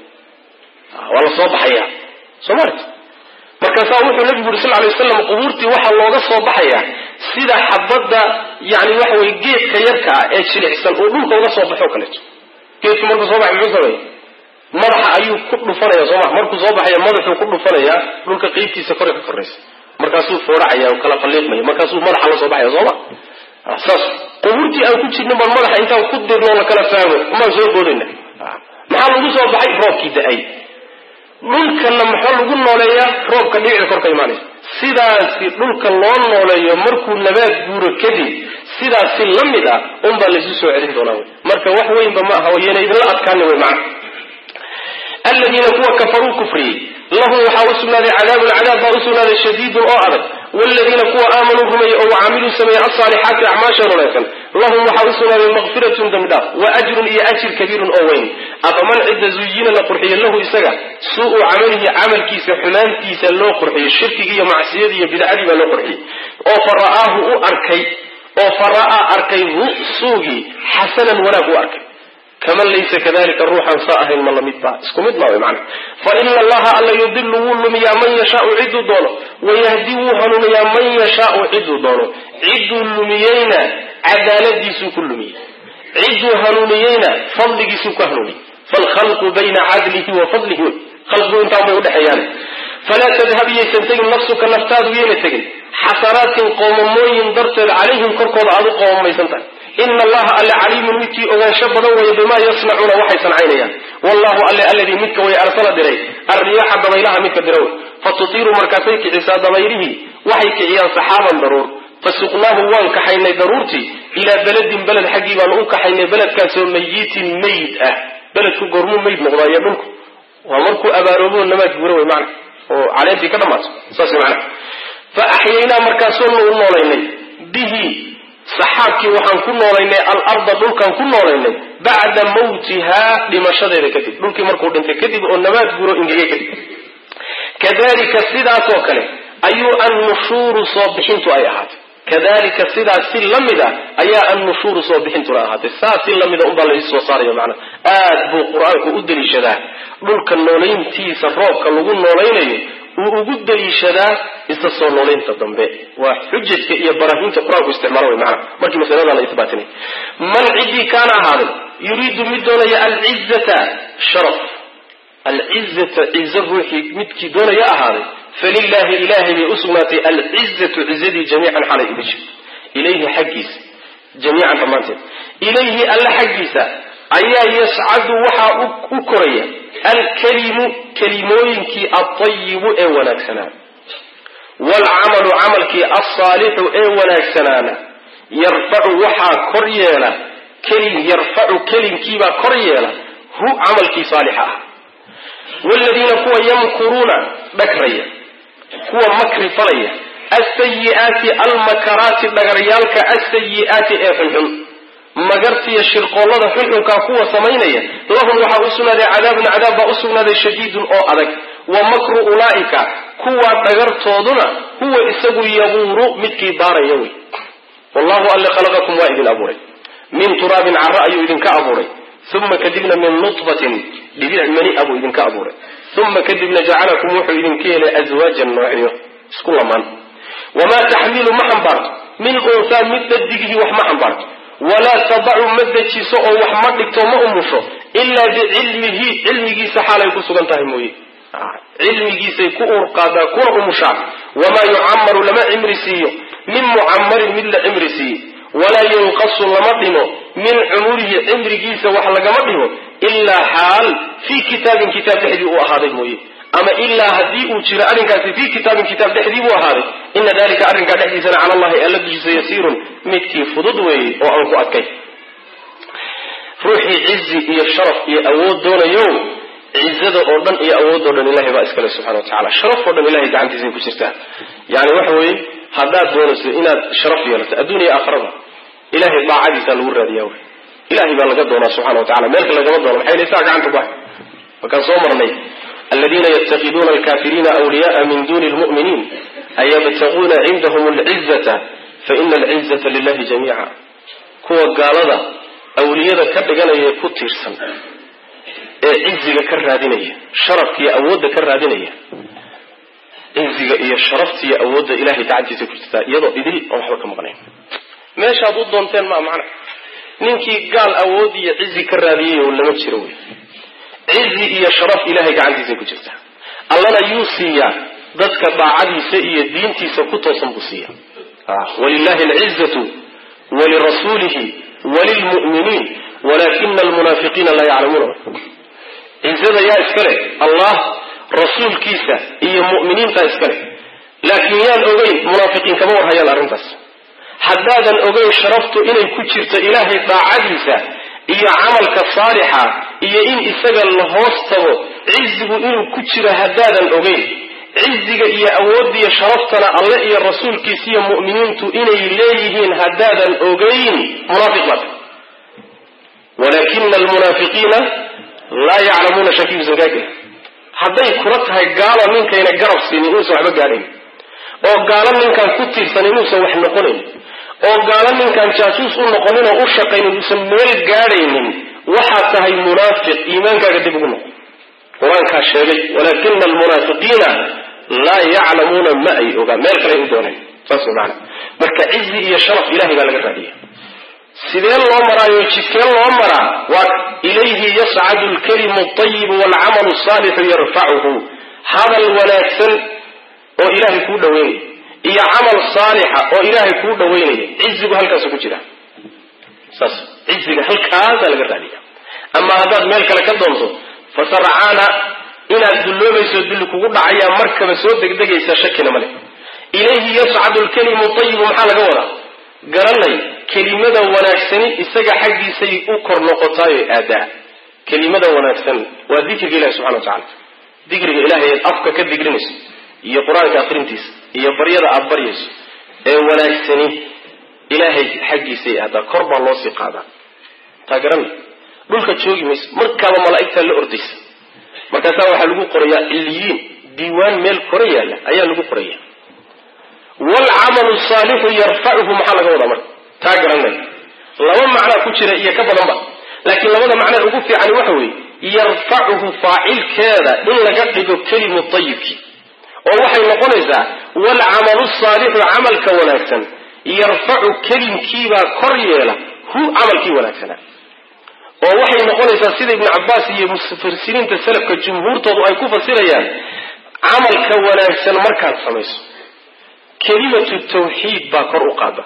waa la soo baxaya soo maarta markaasaa wuxuu nabigu yuri sal lay waslam qubuurtii waxaa looga soo baxayaa sida xabadda yani waxa weye geedka yarka ah ee jilicsan oo dhulka uga soo baxo kaleeto geedku markuu soo baxay muxuu sameey madaxa ayuu ku dhufanaya sooma markuu soo baxaya madaxuu ku dhufanayaa dhulka qeybtiisa kore ka koraysa markaasuu fooracaya oo kala falliiqmaya markaasuu madaxa la soo baxaya sooma saas qubuurtii aan ku jirnin baan madaxa intaan ku dirno la kala fahmo umaan soo boodayna maxaa lagu soo baxay roobkii da-ay dhulkana maxaa lagu nooleeyaa roobka dhibicda korka imaanaysa sidaasi dhulka loo nooleeyo markuu nabaad guuro kadib sidaasi la mid ah unbaa laysu soo celin doonaa wy marka wax weynba ma aha yana idinla adkaani wy macna aladiina kuwa kafaruu kufriyey lahum waxaa u sugnaaday cadaabun cadaab baa u sugnaaday shadiidun oo adag wladiina kuwa aamanuu rumeeyey oo wacamiluu sameeyey alsaalixaati acmaashan wanaagsan lahum waxaa u sugnaaday makfiratun dembidhaaf wa ajrun iyo ajir kabiirun oo weyn afaman cidda zuyina la qurxiyo lahu isaga suu-u camalihi camalkiisa xumaantiisa loo qurxiyey shirkigii iyo macsiyadii iyo bidcadii baa loo qurxiyey oo fa ra'aahu u arkay oo fa ra'aa arkay hu suugii xasanan wanaag u arkay kaman laysa kadalika ruuxan saa ahayn ma lamid ba isku mid maa mana fa ina allaha alla yudilu wuu lumiyaa man yashaau ciduu doono wayahdi wuu hanuuniyaa man yashaau ciduu doono ciduu lumiyeyna cadaaladiisuu ku lumiyey ciduu hanuuniyeyna fadligiisuu ku hanuuniyey falkhalqu bayna cadlihi wa fadlihi wey khalqigu intaanbay udhexeeyaan falaa tadhab yaysan tegin nafsuka naftaadu yayna tegin xasanaatin qoomamooyin darteed calayhim korkooda aad u qoomamaysan tahay ina allaha alle caliimun midkii ogaansho badan weeye bimaa yasnacuuna waxay sancaynayaan wallahu alle alladii midka way arsala diray arriyaaxa dabaylaha midka dira wey fatutiiru markaasay kicisaa dabaylihii waxay kiciyaan saxaaban daruur fasuqnaahu waan kaxaynay daruurtii ilaa beledin beled xaggii baanu u kaxaynay beledkaasoo mayitin mayd ah beledku goormuu mayd noqdaa iyo dhulku waa markuu abaaroobo namaad gura wey mana oo caleentii ka dhamaato saas mana fa axyaynaa markaasoonu u noolaynay bihi saxaabkii waxaan ku noolaynay alarda dhulkaan ku noolaynay bacda mawtihaa dhimashadeeda kadib dhulkii markuu dhintay kadib oo nabaad guro ingege kadib kadalika sidaasoo kale ayuu annushuuru soo bixintu ay ahaatay kadalika sidaas si lamid a ayaa annushuuru soo bixintuna ahaatay saas si lamida unbaa la soo saaraya macnaa aad buu qur-aanku u daliishadaa dhulka noolayntiisa roobka lagu noolaynayo uu ugu daliishadaa isa soo noolaynta dambe waa xujajka iyo baraahiinta qur-aanku isticmaalo way maana markii masalada la isbaatinay man ciddii kaana ahaaday yuriidu mid doonaya alcizata sharaf alcizata cizo ruuxii midkii doonaya ahaaday falilahi ilahay bay usugnaatay alcizatu cizadii jamiican xalay ila jirto ilayhi xaggiisa jamiican dhammaanteed ilayhi alla xaggiisa ayaa yascadu waxaa u koraya alkalimu kelimooyinkii altayibu ee wanaagsanaana waalcamalu camalkii alsaalixu ee wanaagsanaana yarfacu waxaa kor yeela kelin yarfacu kelinkiibaa kor yeela hu camalkii saalixa ah waaladiina kuwa yamkuruuna dhagraya kuwa makri falaya alsayi'aati almakaraati dhagaryaalka alsayi'aati ee xunxun magartiya shirqoollada xunxunkaa kuwa samaynaya lahum waxaa u sugnaaday cadaabun cadaab baa u sugnaaday shadiidun oo adag wa makru ulaa'ika kuwa dhagartooduna huwa isagu yabuuru midkii daaraya wey wallahu alle khalaqakum waa idin abuuray min turaabin cara ayuu idinka abuuray uma kadibna min nutfatin dhibic mani abuu idinka abuuray uma kadibna jacalakum wuxuu idinka yeelay aswaajan noocyo isku lamaan wamaa taxmilu ma xambaarto min unsaa mid dhadigihii wax ma xambaarto walaa tadacu ma dejiso oo wax ma dhigto ma umusho ilaa bicilmihi cilmigiisa xaalay ku sugan tahay mooye cilmigiisay ku urqaadaa kuna umushaa wamaa yucamaru lama cimri siiyo min mucamarin mid la cimri siiye walaa yunqasu lama dhimo min cumurihi cimrigiisa wax lagama dhimo ilaa xaal fii kitaabin kitaab dhexdii uu ahaaday mooye ama ilaa haddii uu jiro arrinkaasi fii kitaabin kitaab dhexdii buu ahaaday ina dalika arrinkaa dhexdiisana cala allahi alla dushiisa yasiirun midkii fudud weeye oo aan ku adkay ruuxii cizi iyo sharaf iyo awood doonayo cizada oo dhan iyo awoodoo dhan ilahay baa iskale subxana wa tacala sharaf oo dhan ilahay gacantiisay ku jirtaa yani waxa weeye haddaad doonayso inaad sharaf yeelato adduun iyo aakhirada ilahay daacadiisaa lagu raadiyaa wy ilahay baa laga doonaa subxana wa tacala meelka lagama doono maxay laysaa gacanta ku hay markaan soo marnay aladiina ytakiduuna alkafiriina wliyaءa min duni lmu'miniin ayabtaguuna cindahum alcizata faina alcizata lilahi jamiica kuwa gaalada awliyada ka dhiganaya ku tiirsan ee ciziga ka raadinaya sharafkiiyo awoodda ka raadinaya ciziga iyo sharaftiiyo awoodda ilahay gacantiisa ku jirtaa iyadoo idil oon waxba ka maqnayn meeshaad u doonteen maa macna ninkii gaal awood iyo cizi ka raadiyay oo lama jiro wey cizi iyo sharaf ilahay gacantiisa ku jirta allana yuu siiyaa dadka daacadiisa iyo diintiisa ku toosan buu siiya walilahi alcizatu walirasuulihi walilmu'miniin walakina almunaafiqiina laa yaclamuuna cizada yaa iskale allah rasuulkiisa iyo mu'miniinta iskale laakiin yaan ogeyn munaafiqiin kama warhayaan arrintaas haddaadan ogeyn sharaftu inay ku jirto ilaahay daacadiisa iyo camalka saalixa iyo in isaga la hoos tago cizigu inuu ku jiro haddaadan ogeyn ciziga iyo awoodda iyo sharaftana alle iyo rasuulkiisa iyo mu'miniintu inay leeyihiin haddaadan ogeyn munaafiq baad walaakina almunaafiqiina laa yaclamuuna shakiusan kaagel hadday kula tahay gaalo ninkayna garab siinin inuusan waxba gaadhayn oo gaalo ninkaan ku tiirsan inuusan wax noqonayn oo gaalo ninkaan jaasuus u noqonin oo u shaqaynin uusan meel gaadhaynin waxaad tahay munaafiq iimaankaaga dib ugu noqo qur-aankaa sheegay walaakina almunaafiqiina laa yaclamuuna ma ay ogaa meel kale u dooneen saas maana marka cizi iyo sharaf ilahay baa laga raadiya sidee loo maraayo jidkee loo maraa waa ilayhi yascadu lkalimu ayibu waalcamalu saalixu yarfacuhu hadal wanaagsan oo ilaahay kuu dhaweynaya iyo camal saalixa oo ilaahay kuu dhaweynaya cizigu halkaasu ku jira saas ciziga halkaasaa laga raadiya ama haddaad meel kale ka doonto fasarcaana inaad dulloobayso dulli kugu dhacayaa markaba soo degdegaysa shakina male ilayhi yascadu lkalimu ayibu maxaa laga wadaa garanay kelimada wanaagsani isaga xaggiisay u kor noqotaayo aadaa kelimada wanaagsan waa dikriga ilahi subxana wa tacala dikriga ilahay eed afka ka digrinayso iyo qur-aanka akrintiisa iyo baryada aada baryayso ee wanaagsani ilaahay xaggiisay aadaa kor baa loo sii qaadaa taa garanay dhulka joogi mayso markaaba malaa'igtaa la ordaysa markaasaa waxaa lagu qorayaa ciliyiin diiwaan meel kora yaalla ayaa lagu qoraya waalcamalu saalixu yarfacuhu maxaa laga wadaa marka taa garanay laba macnaa ku jira iyo ka badanba laakiin labada macnaa ugu fiican waxa weeye yarfacuhu faacilkeeda in laga dhigo kelimu ayibkii oo waxay noqonaysaa waalcamalu saalixu camalka wanaagsan yarfacu kelimkiibaa kor yeela hu camalkii wanaagsanaa oo waxay noqonaysaa sida ibnu cabbaas iyo mufasiriinta salafka jumhuurtoodu ay ku fasirayaan camalka wanaagsan markaad samayso kelimatu tawxiid baa kor u qaada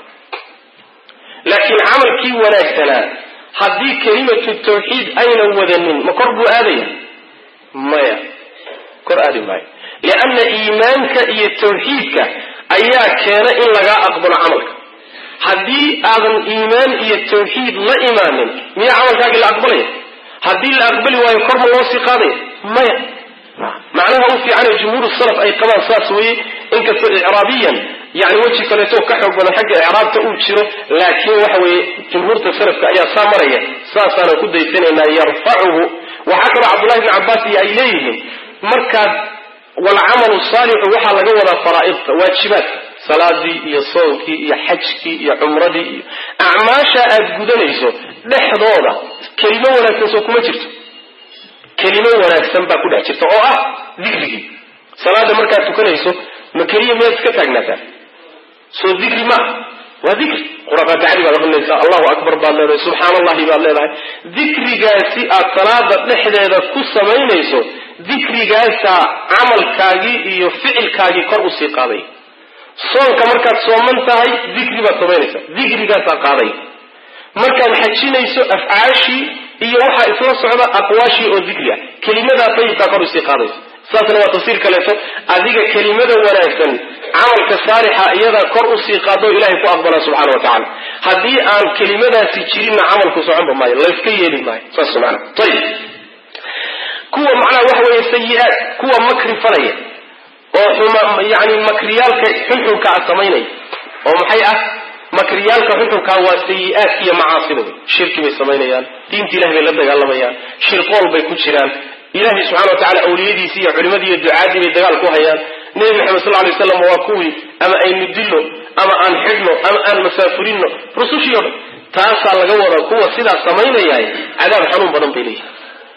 laakiin camalkii wanaagsanaa haddii kelimatu tawxiid aynan wadanin ma kor buu aadaya maya kor aadi maayo lianna iimaanka iyo tawxiidka ayaa keena in lagaa aqbalo camalka haddii aadan iimaan iyo tawxiid la imaanin miyaa camalkaagii la aqbalaya haddii la aqbali waayo kor ma loo sii qaadaya maya macnaha u fiicanee jumhuur salaf ay qabaan saas weye inkastoo icraabiyan yani weji kaleeto ka xoog badan xagga icraabta uu jiro laakiin waxa weeye jumhuurta salafka ayaa saa maraya saasaanan ku daysanaynaa yarfacuhu waxaa kaloo cabdullahi bni cabbaas iyo ay leeyihiin markaad walcamalu saalixu waxaa laga wadaa faraa'idta waajibaadka salaadii iyo soonkii iyo xajkii iyo cumradii iyo acmaasha aad gudanayso dhexdooda kelimo wanaagsan soo kuma jirto kelimo wanaagsan baa ku dhex jirta oo ah dikrigii salaada markaad tukanayso ma keliya miyaad iska taagnaataa soo dikri ma waa dikri qurafaatixadii baad aqrinaysaa allahu akbar baad leedahay subxaana allahi baad leedahay dikrigaasi aad salaada dhexdeeda ku samaynayso dikrigaasaa camalkaagii iyo ficilkaagii kor usii qaaday soonka markaad sooman tahay dikri baad samaynaysaa dikrigaasaa qaaday markaad xajinayso afcaashii iyo waxaa isla socda aqwaashii oo dikri ah kelimadaa dayibkaa kor usii qaadaysa saasna waa tafsiir kaleeto adiga kelimada wanaagsan camalka saalixa iyadaa kor usii qaado ilahay ku aqbala subxana wa tacala haddii aan kelimadaasi jirinna camalku soconba maayo layska yeeli maayo saas maana ayib kuwa macnaha waxa weeye sayi-aad kuwa makri falaya oo xuma yani makriyaalka xunxunka a samaynaya oo maxay ah makriyaalka xunxunkaa waa sayi-aadka iyo macaasida wey shirki bay samaynayaan diinta ilahay bay la dagaalamayaan shirqool bay ku jiraan ilahay subxana wa tacala awliyadiisii iyo culimadii iyo ducaadii bay dagaal ku hayaan nebi maxamed sal lay slam waa kuwii ama aynu dilno ama aan xidhno ama aan masaafurinno rusushii o dhan taasaa laga wadaa kuwa sidaa samaynayahay cadaab xanuun badan bay leeyihin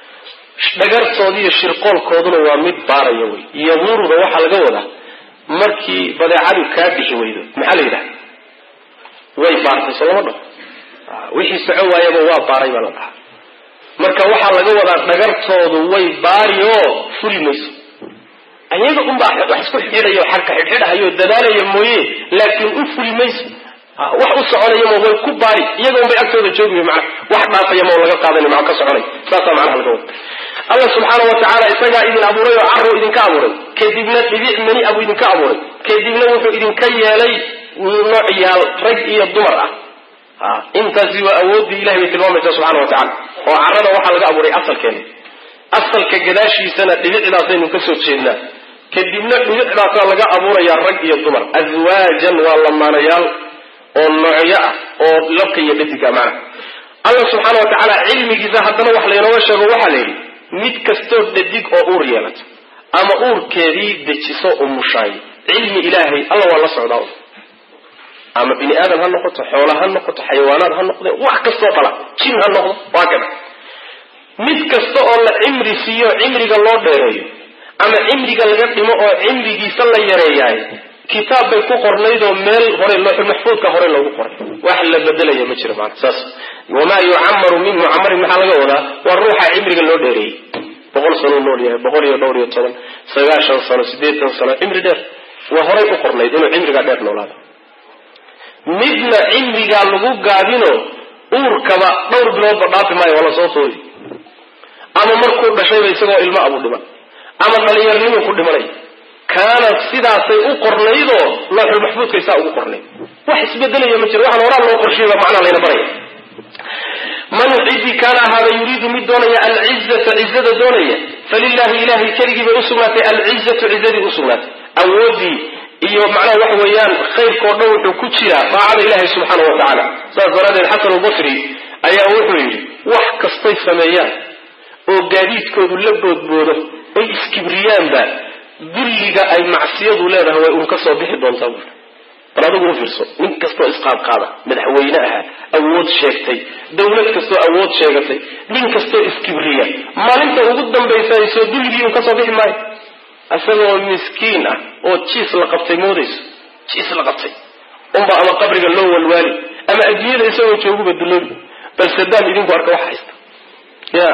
dhagartoodi iyo shirqoolkooduna waa mid baaraya wey yabuuruda waxaa laga wadaa markii badeecadu kaa bixi weydo maxaa la yidhaha way baartay soo lama dhaho wixii soco waayaba waa baaray baa la dhahaa marka waxaa laga wadaa dhagartoodu way baari oo fuli mayso ayaga unbaa wax isku xidhidayo xarka xidhxidhahayo dadaalaya mooye laakiin u fuli mayso wax u soconayama way ku baari iyaga unbay agtooda joogi mana wax dhaafayama laga qaadanay maa ka soconay saasaa macnaha laga wada allah subxaana wa tacaala isagaa idin abuuray oo caruu idinka abuuray kadibna dhibic mani abuu idinka abuuray kadibna wuxuu idinka yeelay noocyaal rag iyo dumar ah intaasi waa awooddii ilahay bay tilmaamaysaa subxana wa tacala oo carada waxaa laga abuuray asalkeena asalka gadaashiisana dhibicdaasaynu ka soo jeednaa kadibna dhibicdaasaa laga abuurayaa rag iyo dumar aswaajan waa lamaanayaal oo noocyo ah oo labka iyo dhadiga macnaha alla subxaana wa tacaala cilmigiisa haddana wax laynooga sheego waxaa la yidhi mid kastoo dhadig oo uur yeelato ama uurkeedii dejiso umushaay cilmi ilaahay alla waa la socdaa ama bini aadam ha noqoto xoola ha noqoto xayawaanaad ha noqde wax kastoo dhala jin ha noqdo waa kada mid kasta oo la cimri siiyo cimriga loo dheereeyo ama cimriga laga dhimo oo cimrigiisa la yareeyaay kitaab bay ku qornayd oo meel hore looxul maxfuudka hore loogu qoray wax la bedelaya ma jiro maana saas wamaa yucamaru min mucamarin maxaa laga wadaa waa ruuxa cimriga loo dheereeyey boqol sanuu nool yahay boqol iyo dhowr iyo toban sagaashan sano siddeetan sano cimri dheer waa horay u qornayd inuu cimrigaa dheer noolaado midna cimrigaa lagu gaabino uurkaba dhowr biloodba dhaafi maayo waa lasoo foodi ama markuu dhashayba isagoo ilmo abu dhiman ama dhalinyarnimuu ku dhimanay kaana sidaasay u qornaydoo looxul maxfuudkay saa ugu qornayd wax isbedelaya ma jiro waxaan horaa loo qorshiyay baa macnaa layna baraya man cidii kaana ahaada yuriidu mid doonaya alcizata cizada doonaya falilahi ilahay keligii bay usugnaatay alcizatu cizadii usugnaatay awoodii iyo macnaha waxa weeyaan khayrkao dhan wuxuu ku jiraa daacada ilahi subxaana wa tacaala saas daraadeed xasan albasri ayaa wuxuu yidhi wax kastay sameeyaan oo gaadiidkoodu la boodboodo oy iskibriyaanba dulliga ay macsiyadu leedahay way uun ka soo bixi doontaa buuri bal adigu u fiirso nin kastoo isqaadqaada madaxweyne ahaa awood sheegtay dawlad kastoo awood sheegatay nin kastoo iskibriya maalinta ugu dambaysa soo dulligii uun ka soo bixi maayo isagoo miskiin ah oo jiis la qabtay moodayso jiis la qabtay unba ama qabriga loo walwaali ama adduunyada isagoo jooguba duloobi bal sadaam idinku arka wax haysta ya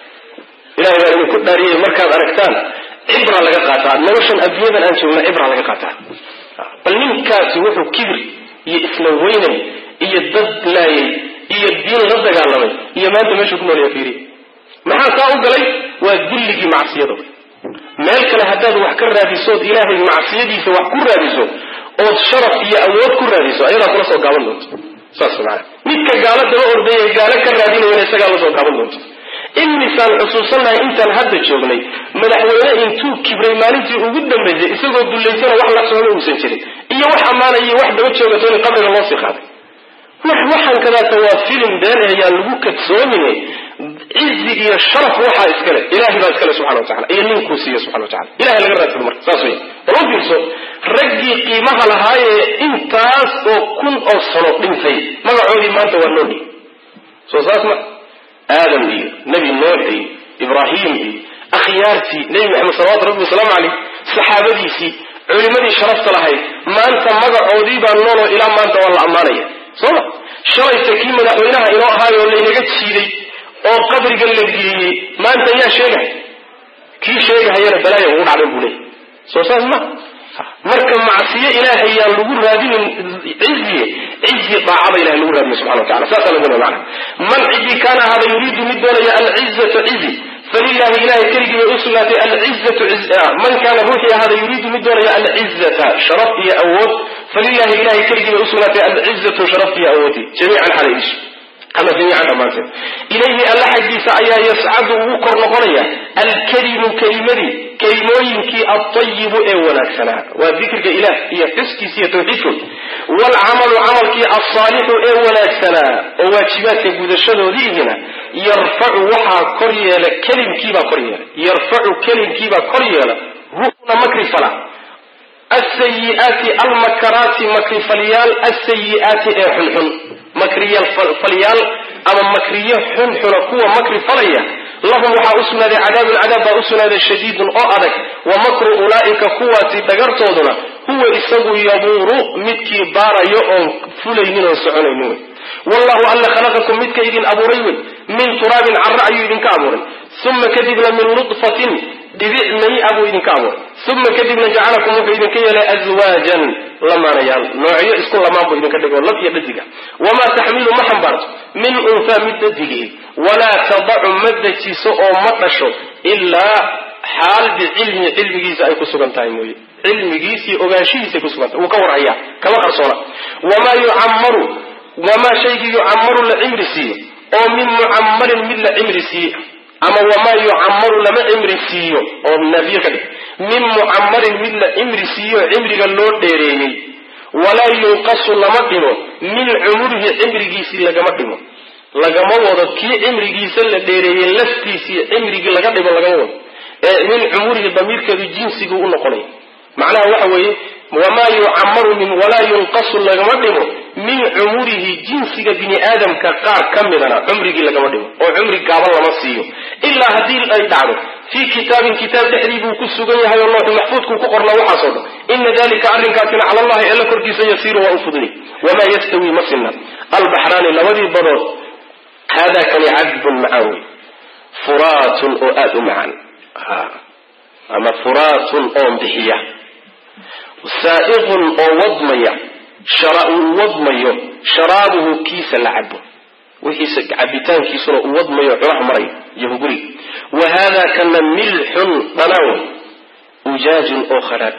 ilahay baa idinku dhaariyay markaad aragtaan cibra laga qaataa noloshan adduunyadan aan joogna cibra laga qaataa bal ninkaasi wuxuu kibir iyo isla weynay iyo dad laayay iyo diin la dagaalamay iyo maanta meeshuu ku noolaya fiiriya maxaa saa u galay waa dulligii macsiyada meel kale haddaad wax ka raadisood ilaahay macsiyadiisa wax ku raadiso ood sharaf iyo awood ku raadiso ayadaa kula soo gaaban doonto saas maana midka gaalo daba ordaya gaalo ka raadinayana isagaa la soo gaaban doonto imisaan xusuusannahay intaan hadda joognay madaxweyne intuu kibray maalintii ugu dambaysay isagoo dullaysana wax la socda uusan jirin iyo wax ammaanaya wax daba joogato in qabriga loo sii qaaday wax waxaan kadaata waa filim been ayaan lagu kadsoomine cizi iyo sharaf waxaa iskale ilahay baa iskale subxana wa tacala iyo ninkuu siiye subxana wa tacala ilahay laga raadsado marka saas wey bal u fiirso raggii qiimaha lahaayee intaas oo kun oo sano dhintay magacoodii maanta waa noodhi soo saas ma aadam iyo nebi nuux iyo ibraahim iyo akhyaartii nebi maxamed salawatu rabbi wasalaamu caleyh saxaabadiisii culimadii sharafta lahayd maanta magacoodii baa nooloo ilaa maanta waa la ammaanaya soo ma shalayta kii madaxweynaha inoo ahaayoo laynaga jiiday oo qabriga la geliyey maanta yaa sheegay kii sheegahayana balaaya ugu dhacday buu leeyay soo saas ma marka macsiyo ilaahay yaan lagu raadinin ciziye cizi daacada ilahay lagu raadinay subxana wa tacala saasaa lagu leey macana man cidii kaana ahaada yuriidu mid doonaya alcizata cizi falilahi ilahay keligii bay usugnaatay alcizatu man kaana ruuxii ahaada yuriidu mid doonaya alcizata sharaf iyo awood falilahi ilahay keligii bay usugnaatay alcizatu sharaf iyo awoodi jamiican xalaydish ama jamiican dhammaanteed ilayhi alla xaggiisa ayaa yascadu ugu kor noqonaya alkelimu kelimadii kelimooyinkii altayibu ee wanaagsanaa waa dikriga ilaah iyo xuskiisa iyo tawxiidkood waalcamalu camalkii alsaalixu ee wanaagsanaa oo waajibaadka gudashadoodiihina yarfacu waxaa kor yeela kelimkiibaa kor yeela yarfacu kelimkiibaa kor yeela ruuna makri fala asayiaati almakaraati makrifalyaal asayiaati ee xunxun makriyfalyaal ama makriyo xunxuna kuwa makri falaya lahum waxaa usugnaaday cadaabun cadaab baa usugnaaday shadiidun oo adag wa makru ulaa'ika kuwaasi dhagartooduna huwa isagu yabuuru midkii baarayo oon fulaynin oon soconaynin wey wallahu alla khalaqakum midka idin abuuray wey min turaabin carra ayuu idinka abuuray uma kadibna min nudfatin dhibic mani a buu idinka abuuray uma kadibna jacalakum wuxuu idinka yeelay aswaajan lamaanayaal noocyo isku lamaan buu idinka dhigoo lab iyo dhadiga wamaa taxmilu ma xambaarto min unfaa mid dhadigii walaa tadacu ma dejiso oo ma dhasho ilaa xaal bicilmi cilmigiisa ay ku sugan tahay mooye cilmigiis iyo ogaanshihiisay ku sugan tahay wuu ka warhayaa kama qarsoona wamaa yucammaru wamaa shaygii yucammaru la cimri siiyo oo min mucammarin mid la cimri siiye ama wamaa yucammaru lama cimri siiyo oo naafiye ka dhig min mucamarin mid la cimri siiyo cimriga loo dheereeyey walaa yunqasu lama dhimo min cumurihi cimrigiisii lagama dhimo lagama wado kii cimrigiisa la dheereeyey laftiisii cimrigii laga dhimo lagama wado ee min cumurihi damiirkeedu jinsiguu u noqonaya macnaha waxa weeye wamaa yucamaru min walaa yunqasu lagama dhimo min cumurihi jinsiga bini aadamka qaar ka midana cumrigii lagama dhimo oo cumri gaaban lama siiyo ilaa haddii ay dhacdo fii kitaabin kitaab dhexdii buu ku sugan yahay oo looxu maxfuudkuu ku qornaa waxaasoo dhan ina dalika arrinkaasina cala allahi alla korkiisa yasiiru waa u fudni wamaa yastawi ma sinna albaxraani labadii badood haadaa kani cadbun macaan wey furaatun oo aada u macaan ama furaatun oon bixiya saa'iqun oo wadmaya uu wadmayo sharaabuhu kiisa la cabo wixiisa cabitaankiisuna uu wadmayo cunaha marayo iyo huguri wa haadaa kana milxun dhanaan wey ujaajun oo khadhaadh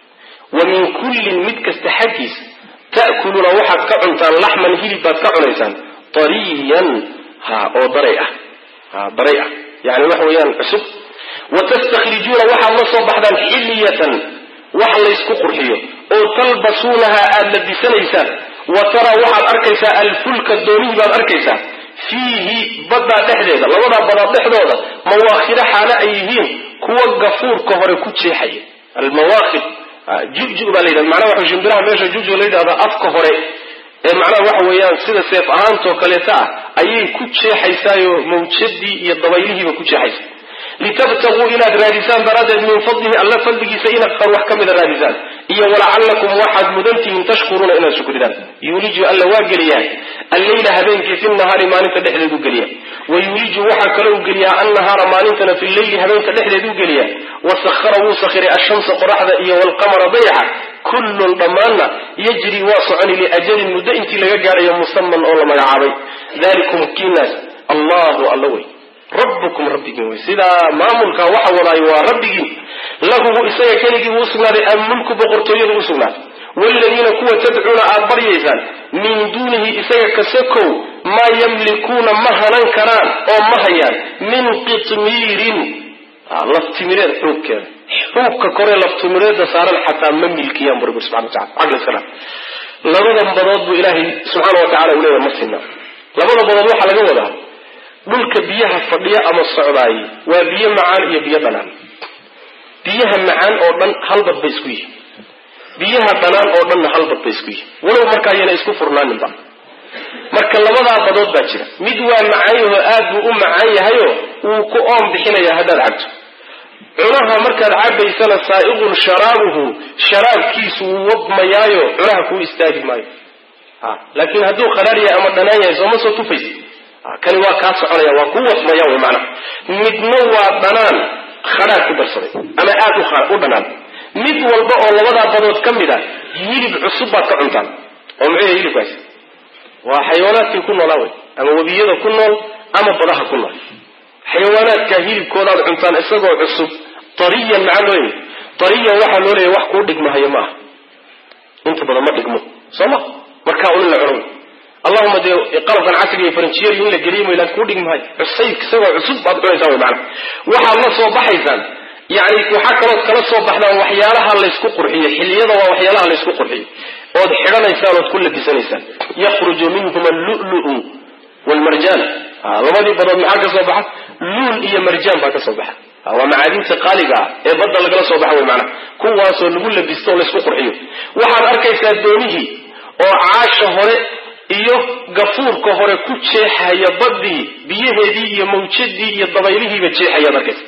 wa min kullin mid kasta xaggiisa ta'kuluuna waxaad ka cuntaan laxman hilib baad ka cunaysaan tariyan ha oo daray ah ha daray ah yani waxa weeyaan cusub wa tastakhrijuuna waxaad la soo baxdaan xiliyatan wax laysku qurxiyo oo talbasuunaha aada labisanaysaan wa taraa waxaad arkaysaa alfulka doonihii baad arkaysaa fiihi baddaa dhexdeeda labadaa badood dhexdooda mawaakhida xaalo ay yihiin kuwa gafuurka hore ku jeexaya almawaakhid juju baa la yidhahda macnaha waxa shimbiraha meesha juju la yidhahda afka hore ee macnaha waxa weeyaan sida seef ahaantoo kaleeta ah ayay ku jeexaysaayo mawjadii iyo dabaylihiiba ku jeexaysa litabtaguu inaad raadisaan daraaddeed min fadlihi alla fadligiisa inaad far wax ka mida raadisaan iyo walacallakum waxaad mudantihiin tashkuruuna inaad shukridaan yuuliju alla waa geliyaa alleyla habeenkii fi nahaari maalinta dhexdeedu geliya wa yuuliju waxaa kalou geliyaa annahaara maalintana fi leyli habeenka dhexdeeduu geliya wasahara wuu sakhiray ashamsa qoraxda iyo walqamara dayaxa kullun dhammaanna yajri waa soconi liajalin muddo intii laga gaadhayo musaman oo la magacaabay dalikum kiinaas allahu alla wey rabbukum rabbigiin wey sidaa maamulkaa waxa wadaayo waa rabbigiin lahu isaga keligii buu usugnaaday almulku boqortooyadu usugnaaday waaladiina kuwa tadcuuna aad baryaysaan min duunihi isaga kasakow maa yamlikuuna ma hanan karaan oo ma hayaan min qitmiirin laftimireed xuubkeeda xuubka koree laftimireeda saaran xataa ma milkiyaan bu rabbi subxana watacala caqli iska dha labadan badood buu ilaahay subxaana wa tacala uu leeyahay ma sinna labada badood waxaa laga wadaa dhulka biyaha fadhiya ama socdaaye waa biyo macaan iyo biyo dhanaan biyaha macaan oo dhan halbad bay isku yihin biyaha dhanaan oo dhanna halbad bay isku yihin walow markaa yana isku furnaaninba marka labadaa badood baa jira mid waa macaan yahoo aad buu u macaan yahayoo wuu ku oon bixinayaa haddaad cabto cunaha markaad cabaysana saa'iqun sharaabuhu sharaabkiisu wuu wadmayaayo cunaha kuu istaagi maayo laakiin hadduu khadhaar yahay ama dhanaan yahay sooma soo tufaysa kani waa kaa soconaya waa ku wasmaya wy maanaa midna waa dhanaan khadhaar ku darsaday ama aad u dhanaan mid walba oo labadaa badood ka mid a hilib cusub baad ka cuntaan oo muxuu yahay hilibkaasi waa xayawaanaadkii ku noolaa wey ama webiyada ku nool ama badaha ku nool xayawaanaadka hilibkoodaad cuntaan isagoo cusub tariyan maxaa loo yimi tariyan waxaa loo leeyahy wax kuu dhigmahayo maaha inta badan ma dhigmo soo ma markaa un in la cuno allahuma dee qalabkan casriga iyo faranjiyeri in la geliyo maylaan kuu dhigmahay cusayb isagoo cusub baad cunaysaa wy maanaa waxaad la soo baxaysaan yani waxaa kalood kala soo baxdaan waxyaalaha laysku qurxiyo xiliyada waa waxyaalaha laysku qurxiyo ood xidhanaysaan ood ku labisanaysaan yakhruju minhum allulu wlmarjaan labadii badood maxaa ka soo baxa luul iyo marjaan baa ka soo baxa waa macaadinta qaaliga ah ee badda lagala soo baxa wy maanaa kuwaasoo lagu labisto oo laysku qurxiyo waxaad arkaysaa doonihii oo caasha hore iyo gafuurka hore ku jeexaya badii biyaheedii iyo mawjadii iyo dabaylihiiba jeexayaad arkaysa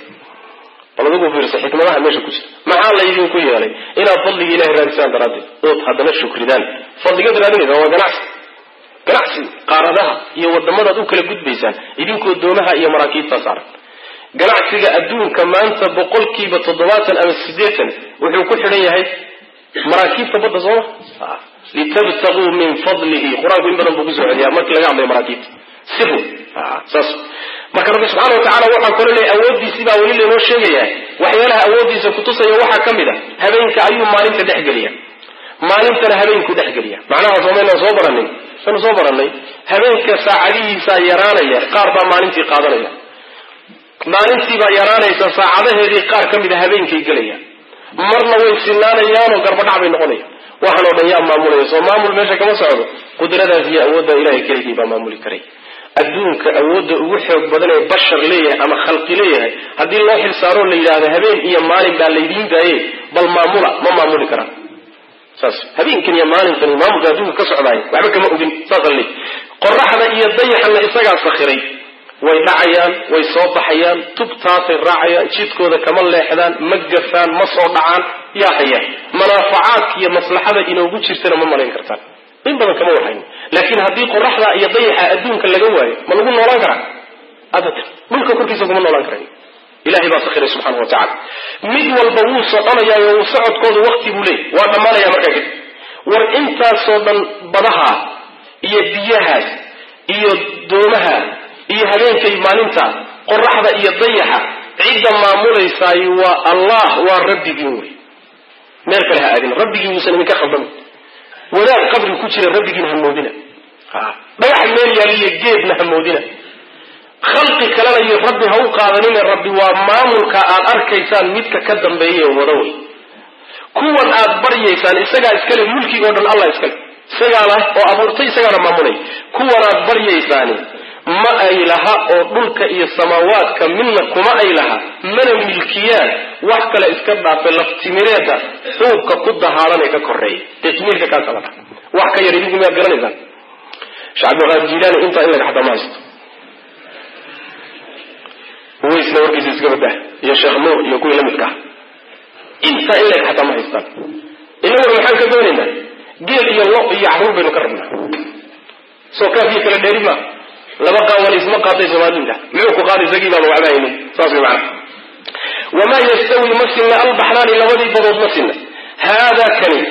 bal adigu fiirsa xikmadaha meesha ku jira maxaa laydinku yeelay inaad fadliga ilahay raadisaan daraaddeed ood haddana shukridaan fadligaad raadinaysa waa ganacsi ganacsi qaaradaha iyo wadamadaad u kala gudbaysaan idinkoo doomaha iyo maraakiibtaa saaran ganacsiga adduunka maanta boqolkiiba toddobaatan ama siddeetan wuxuu ku xidhan yahay maraakiibta badda sooma litabtaguu min fadlihi qur-aanku in badan buu kusoo celiyaa markii laga hadlayo maraakiibta siru saas marka rabbi subxaana wa tacala waxaa kalo leey awooddiisii baa weli laynoo sheegayaa waxyaalaha awooddiisa kutusaya waxaa ka mid a habeenka ayuu maalinta dhexgeliya maalintana habeenku dhexgeliya macnaha soomaynaan soo baranin sanu soo barannay habeenka saacadihiisaa yaraanaya qaar baa maalintii qaadanaya maalintiibaa yaraanaysa saacadaheedii qaar ka mid a habeenkay gelaya marna way sinaanayaanoo garbadhac bay noqonayaan waxaan oo dhan yaa maamulaya soo maamul meesha kama socdo qudradaas iyo awoodda ilahay keligii baa maamuli karay adduunka awoodda ugu xoog badan ee bashar leeyahay ama khalqi leeyahay haddii loo xilsaaroo la yidhahdo habeen iyo maalin baa laydiin daaye bal maamula ma maamuli karaan saas habeenkan iyo maalinkan maamulka adduunka ka socdaaya waxba kama ogin saasa le qoraxda iyo dayaxana isagaa sakhiray way dhacayaan way soo baxayaan tubtaasay raacayaan jidkooda kama leexdaan ma gafaan ma soo dhacaan yaa haya manaafacaadka iyo maslaxada inoogu jirtana ma malayn kartaan in badan kama warhayn laakiin haddii qoraxda iyo dayaxa adduunka laga waayo ma lagu noolaan karaa abadan dhulka korkiisa kuma noolaan karan ilahay baa sakhiray subxaana wa tacala mid walba wuu soconayaayo wuu socodkoodu wakti buu leeyay waa dhammaanaya markaa kadib war intaasoo dhan badaha iyo biyahaas iyo doomaha iyo habeenkay maalinta qoraxda iyo dayaxa cidda maamulaysaay waa allah waa rabbigiin wey meel kale ha aadin rabbigii uusan idinka khaldamin wadaad qabri ku jira rabbigiin hamoodina dhagax meel yaaliyo geedna hamoodina khalqi kalena iyo rabbi ha u qaadanine rabbi waa maamulka aad arkaysaan midka ka dambeeya ee wada wey kuwan aad baryaysaan isagaa iskale mulkiga o dhan allah iskale isagaa lah oo abuurtay isagaana maamulay kuwan aad baryaysaani ma ay laha oo dhulka iyo samaawaadka midna kuma ay laha mana milkiyaan wax kale iska dhaafe laftimireeda xuubka ku dahaadan ee ka koreeya dee timiirka kaasa la dha wax ka yar idinku miyaad garanaysaan sheekh cabdiqaadir jiilaani intaa in laga xataa ma haysto waysna warkiisa iska badah iyo sheekh nuur iyo kuwii la midka ah intaa in laga xataa ma haystaan inaguna maxaan ka doonaynaa geel iyo lo iyo caruur baynu ka rabnaa soo kaafiyo kala dheeri maa laba qaawal isma qaaday soomaalinta muxuu ku qaaday isagii baaba waxba haynin saas way macana wamaa yastawi ma sinna albaxraani labadii badood ma sinna haadaa kani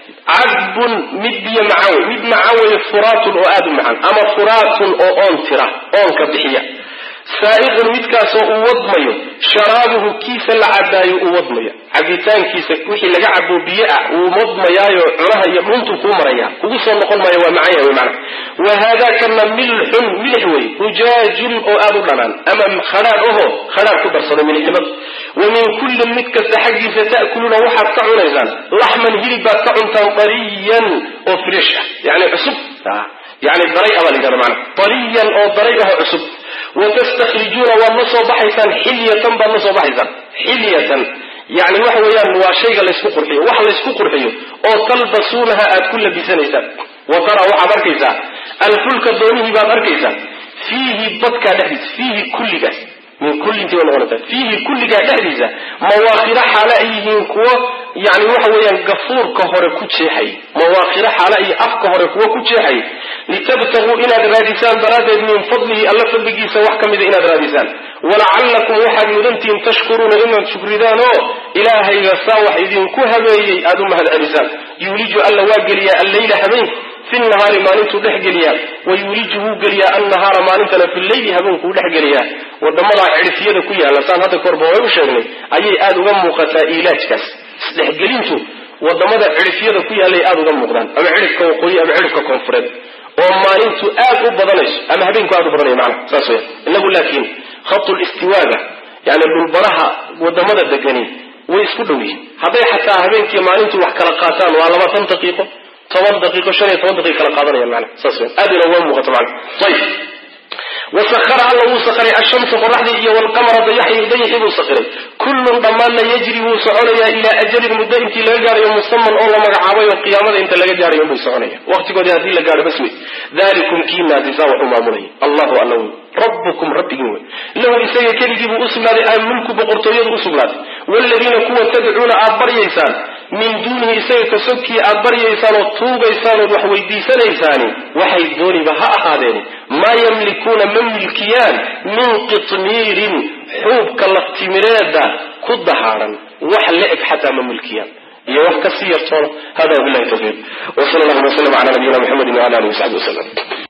cadbun mid biyo macaan wey mid macaan weeye furaatun oo aada u macaan ama furaatun oo oon tira oonka bixiya saa'iqun midkaasoo uu wadmayo sharaabuhu kiisa la cabaayo uu wadmayo cabitaankiisa wixii laga cabo biyo ah wuu wadmayaayo cunaha iyo dhuntuu kuu maraya kugu soo noqon maayo waa macaan yahay mana wa haadaakana milxun milix wey hujaajun oo aada u dhanaan ama khadhaadh aho khadhaadh ku darsada milixnimada wa min kullin mid kasta xaggiisa ta'kuluuna waxaad ka cunaysaan laxman hilib baad ka cuntaan dariyan oo frish ah yani cusub yani daray abaa la yidhahda maana dariyan oo daray aho cusub watastakrijuuna waad la soo baxaysaan xilyatan baad la soo baxaysaan xilyatan yani waxa weeyaan waa shayga laysku qurxiyo wax laysku qurxiyo oo talbasuunaha aad ku labisanaysaan wa tara waxaad arkaysaa alfulka doonihii baad arkaysaa fiihi badkaa dhexdiisa fiihi kulligaas min kullintii bay noqonaysaa fiihi kulligaa dhexdiisa mawaakiro xaale ay yihiin kuwo yani waxa weeyaan gafuurka hore ku jeexay mawaakiro xaale iyo afka hore kuwo ku jeexay litabtaguu inaad raadisaan daraaddeed min fadlihi alla fadligiisa wax ka mida inaad raadisaan walacallakum waxaad mudantihiin tashkuruuna inaad shukridaan oo ilaahayga saa wax idinku habeeyey aada u mahad celisaan yuuliju alla waa geliyaa alleyla habeenku fi nahaari maalintuu dhex geliyaa wa yuuliju wuu geliyaa annahaara maalintana fi leyli habeenkuu dhex geliyaa wadamadaa cidhifyada ku yaalla saan hadda korba way u sheegnay ayay aada uga muuqataa iilaajkaas isdhexgelintu wadamada cidhifyada ku yaallay aada uga muuqdaan ama cidhifka waqooyi ama cidhifka koonfureed oo maalintu aad u badanayso ama habeenku aad u badanayo macana saas weya inagu laakiin khatu listiwaaga yani dhulbaraha wadamada degani way isku dhow yihiin hadday xataa habeenkii maalintu wax kala qaataan waa labaatan daqiiqo toban daqiiqo shan iyo toban daqiiq kala qaadanayaan macana saas weya aad ina uga muuqato macana ayib wasahara alla wuu sakhiray ashamsa qoraxdii iyo walqamara dayaxii dayaxii buu sakhiray kullun dhammaanna yajri wuu soconayaa ilaa ajalin muddo intii laga gaarayo musaman oo la magacaabay oo qiyaamada inta laga gaarayo unbay soconaya waqtigoodii haddii la gaaro bas wey dalikum kiinaasisaa waxu maamulaya allahu alla wey rabbukum rabbigin wey lahu isaga keligii buu usugnaaday almulku boqortooyadu usugnaaday waaladiina kuwa tadcuuna aad baryaysaan min duunihi isaga kasogkii aad baryaysaan oo tuugaysaan ood wax weydiisanaysaani waxay dooniba ha ahaadeeni maa yamlikuuna ma milkiyaan min qitmiirin xuubka laftimireeda ku dahaaran wax la-eg xataa ma milkiyaan iyo wax kasii yartoona hada wabilahi tawfiiq wsala allahuma wslm ala nabiyina mxamedi wala alihi wasaxbi waslm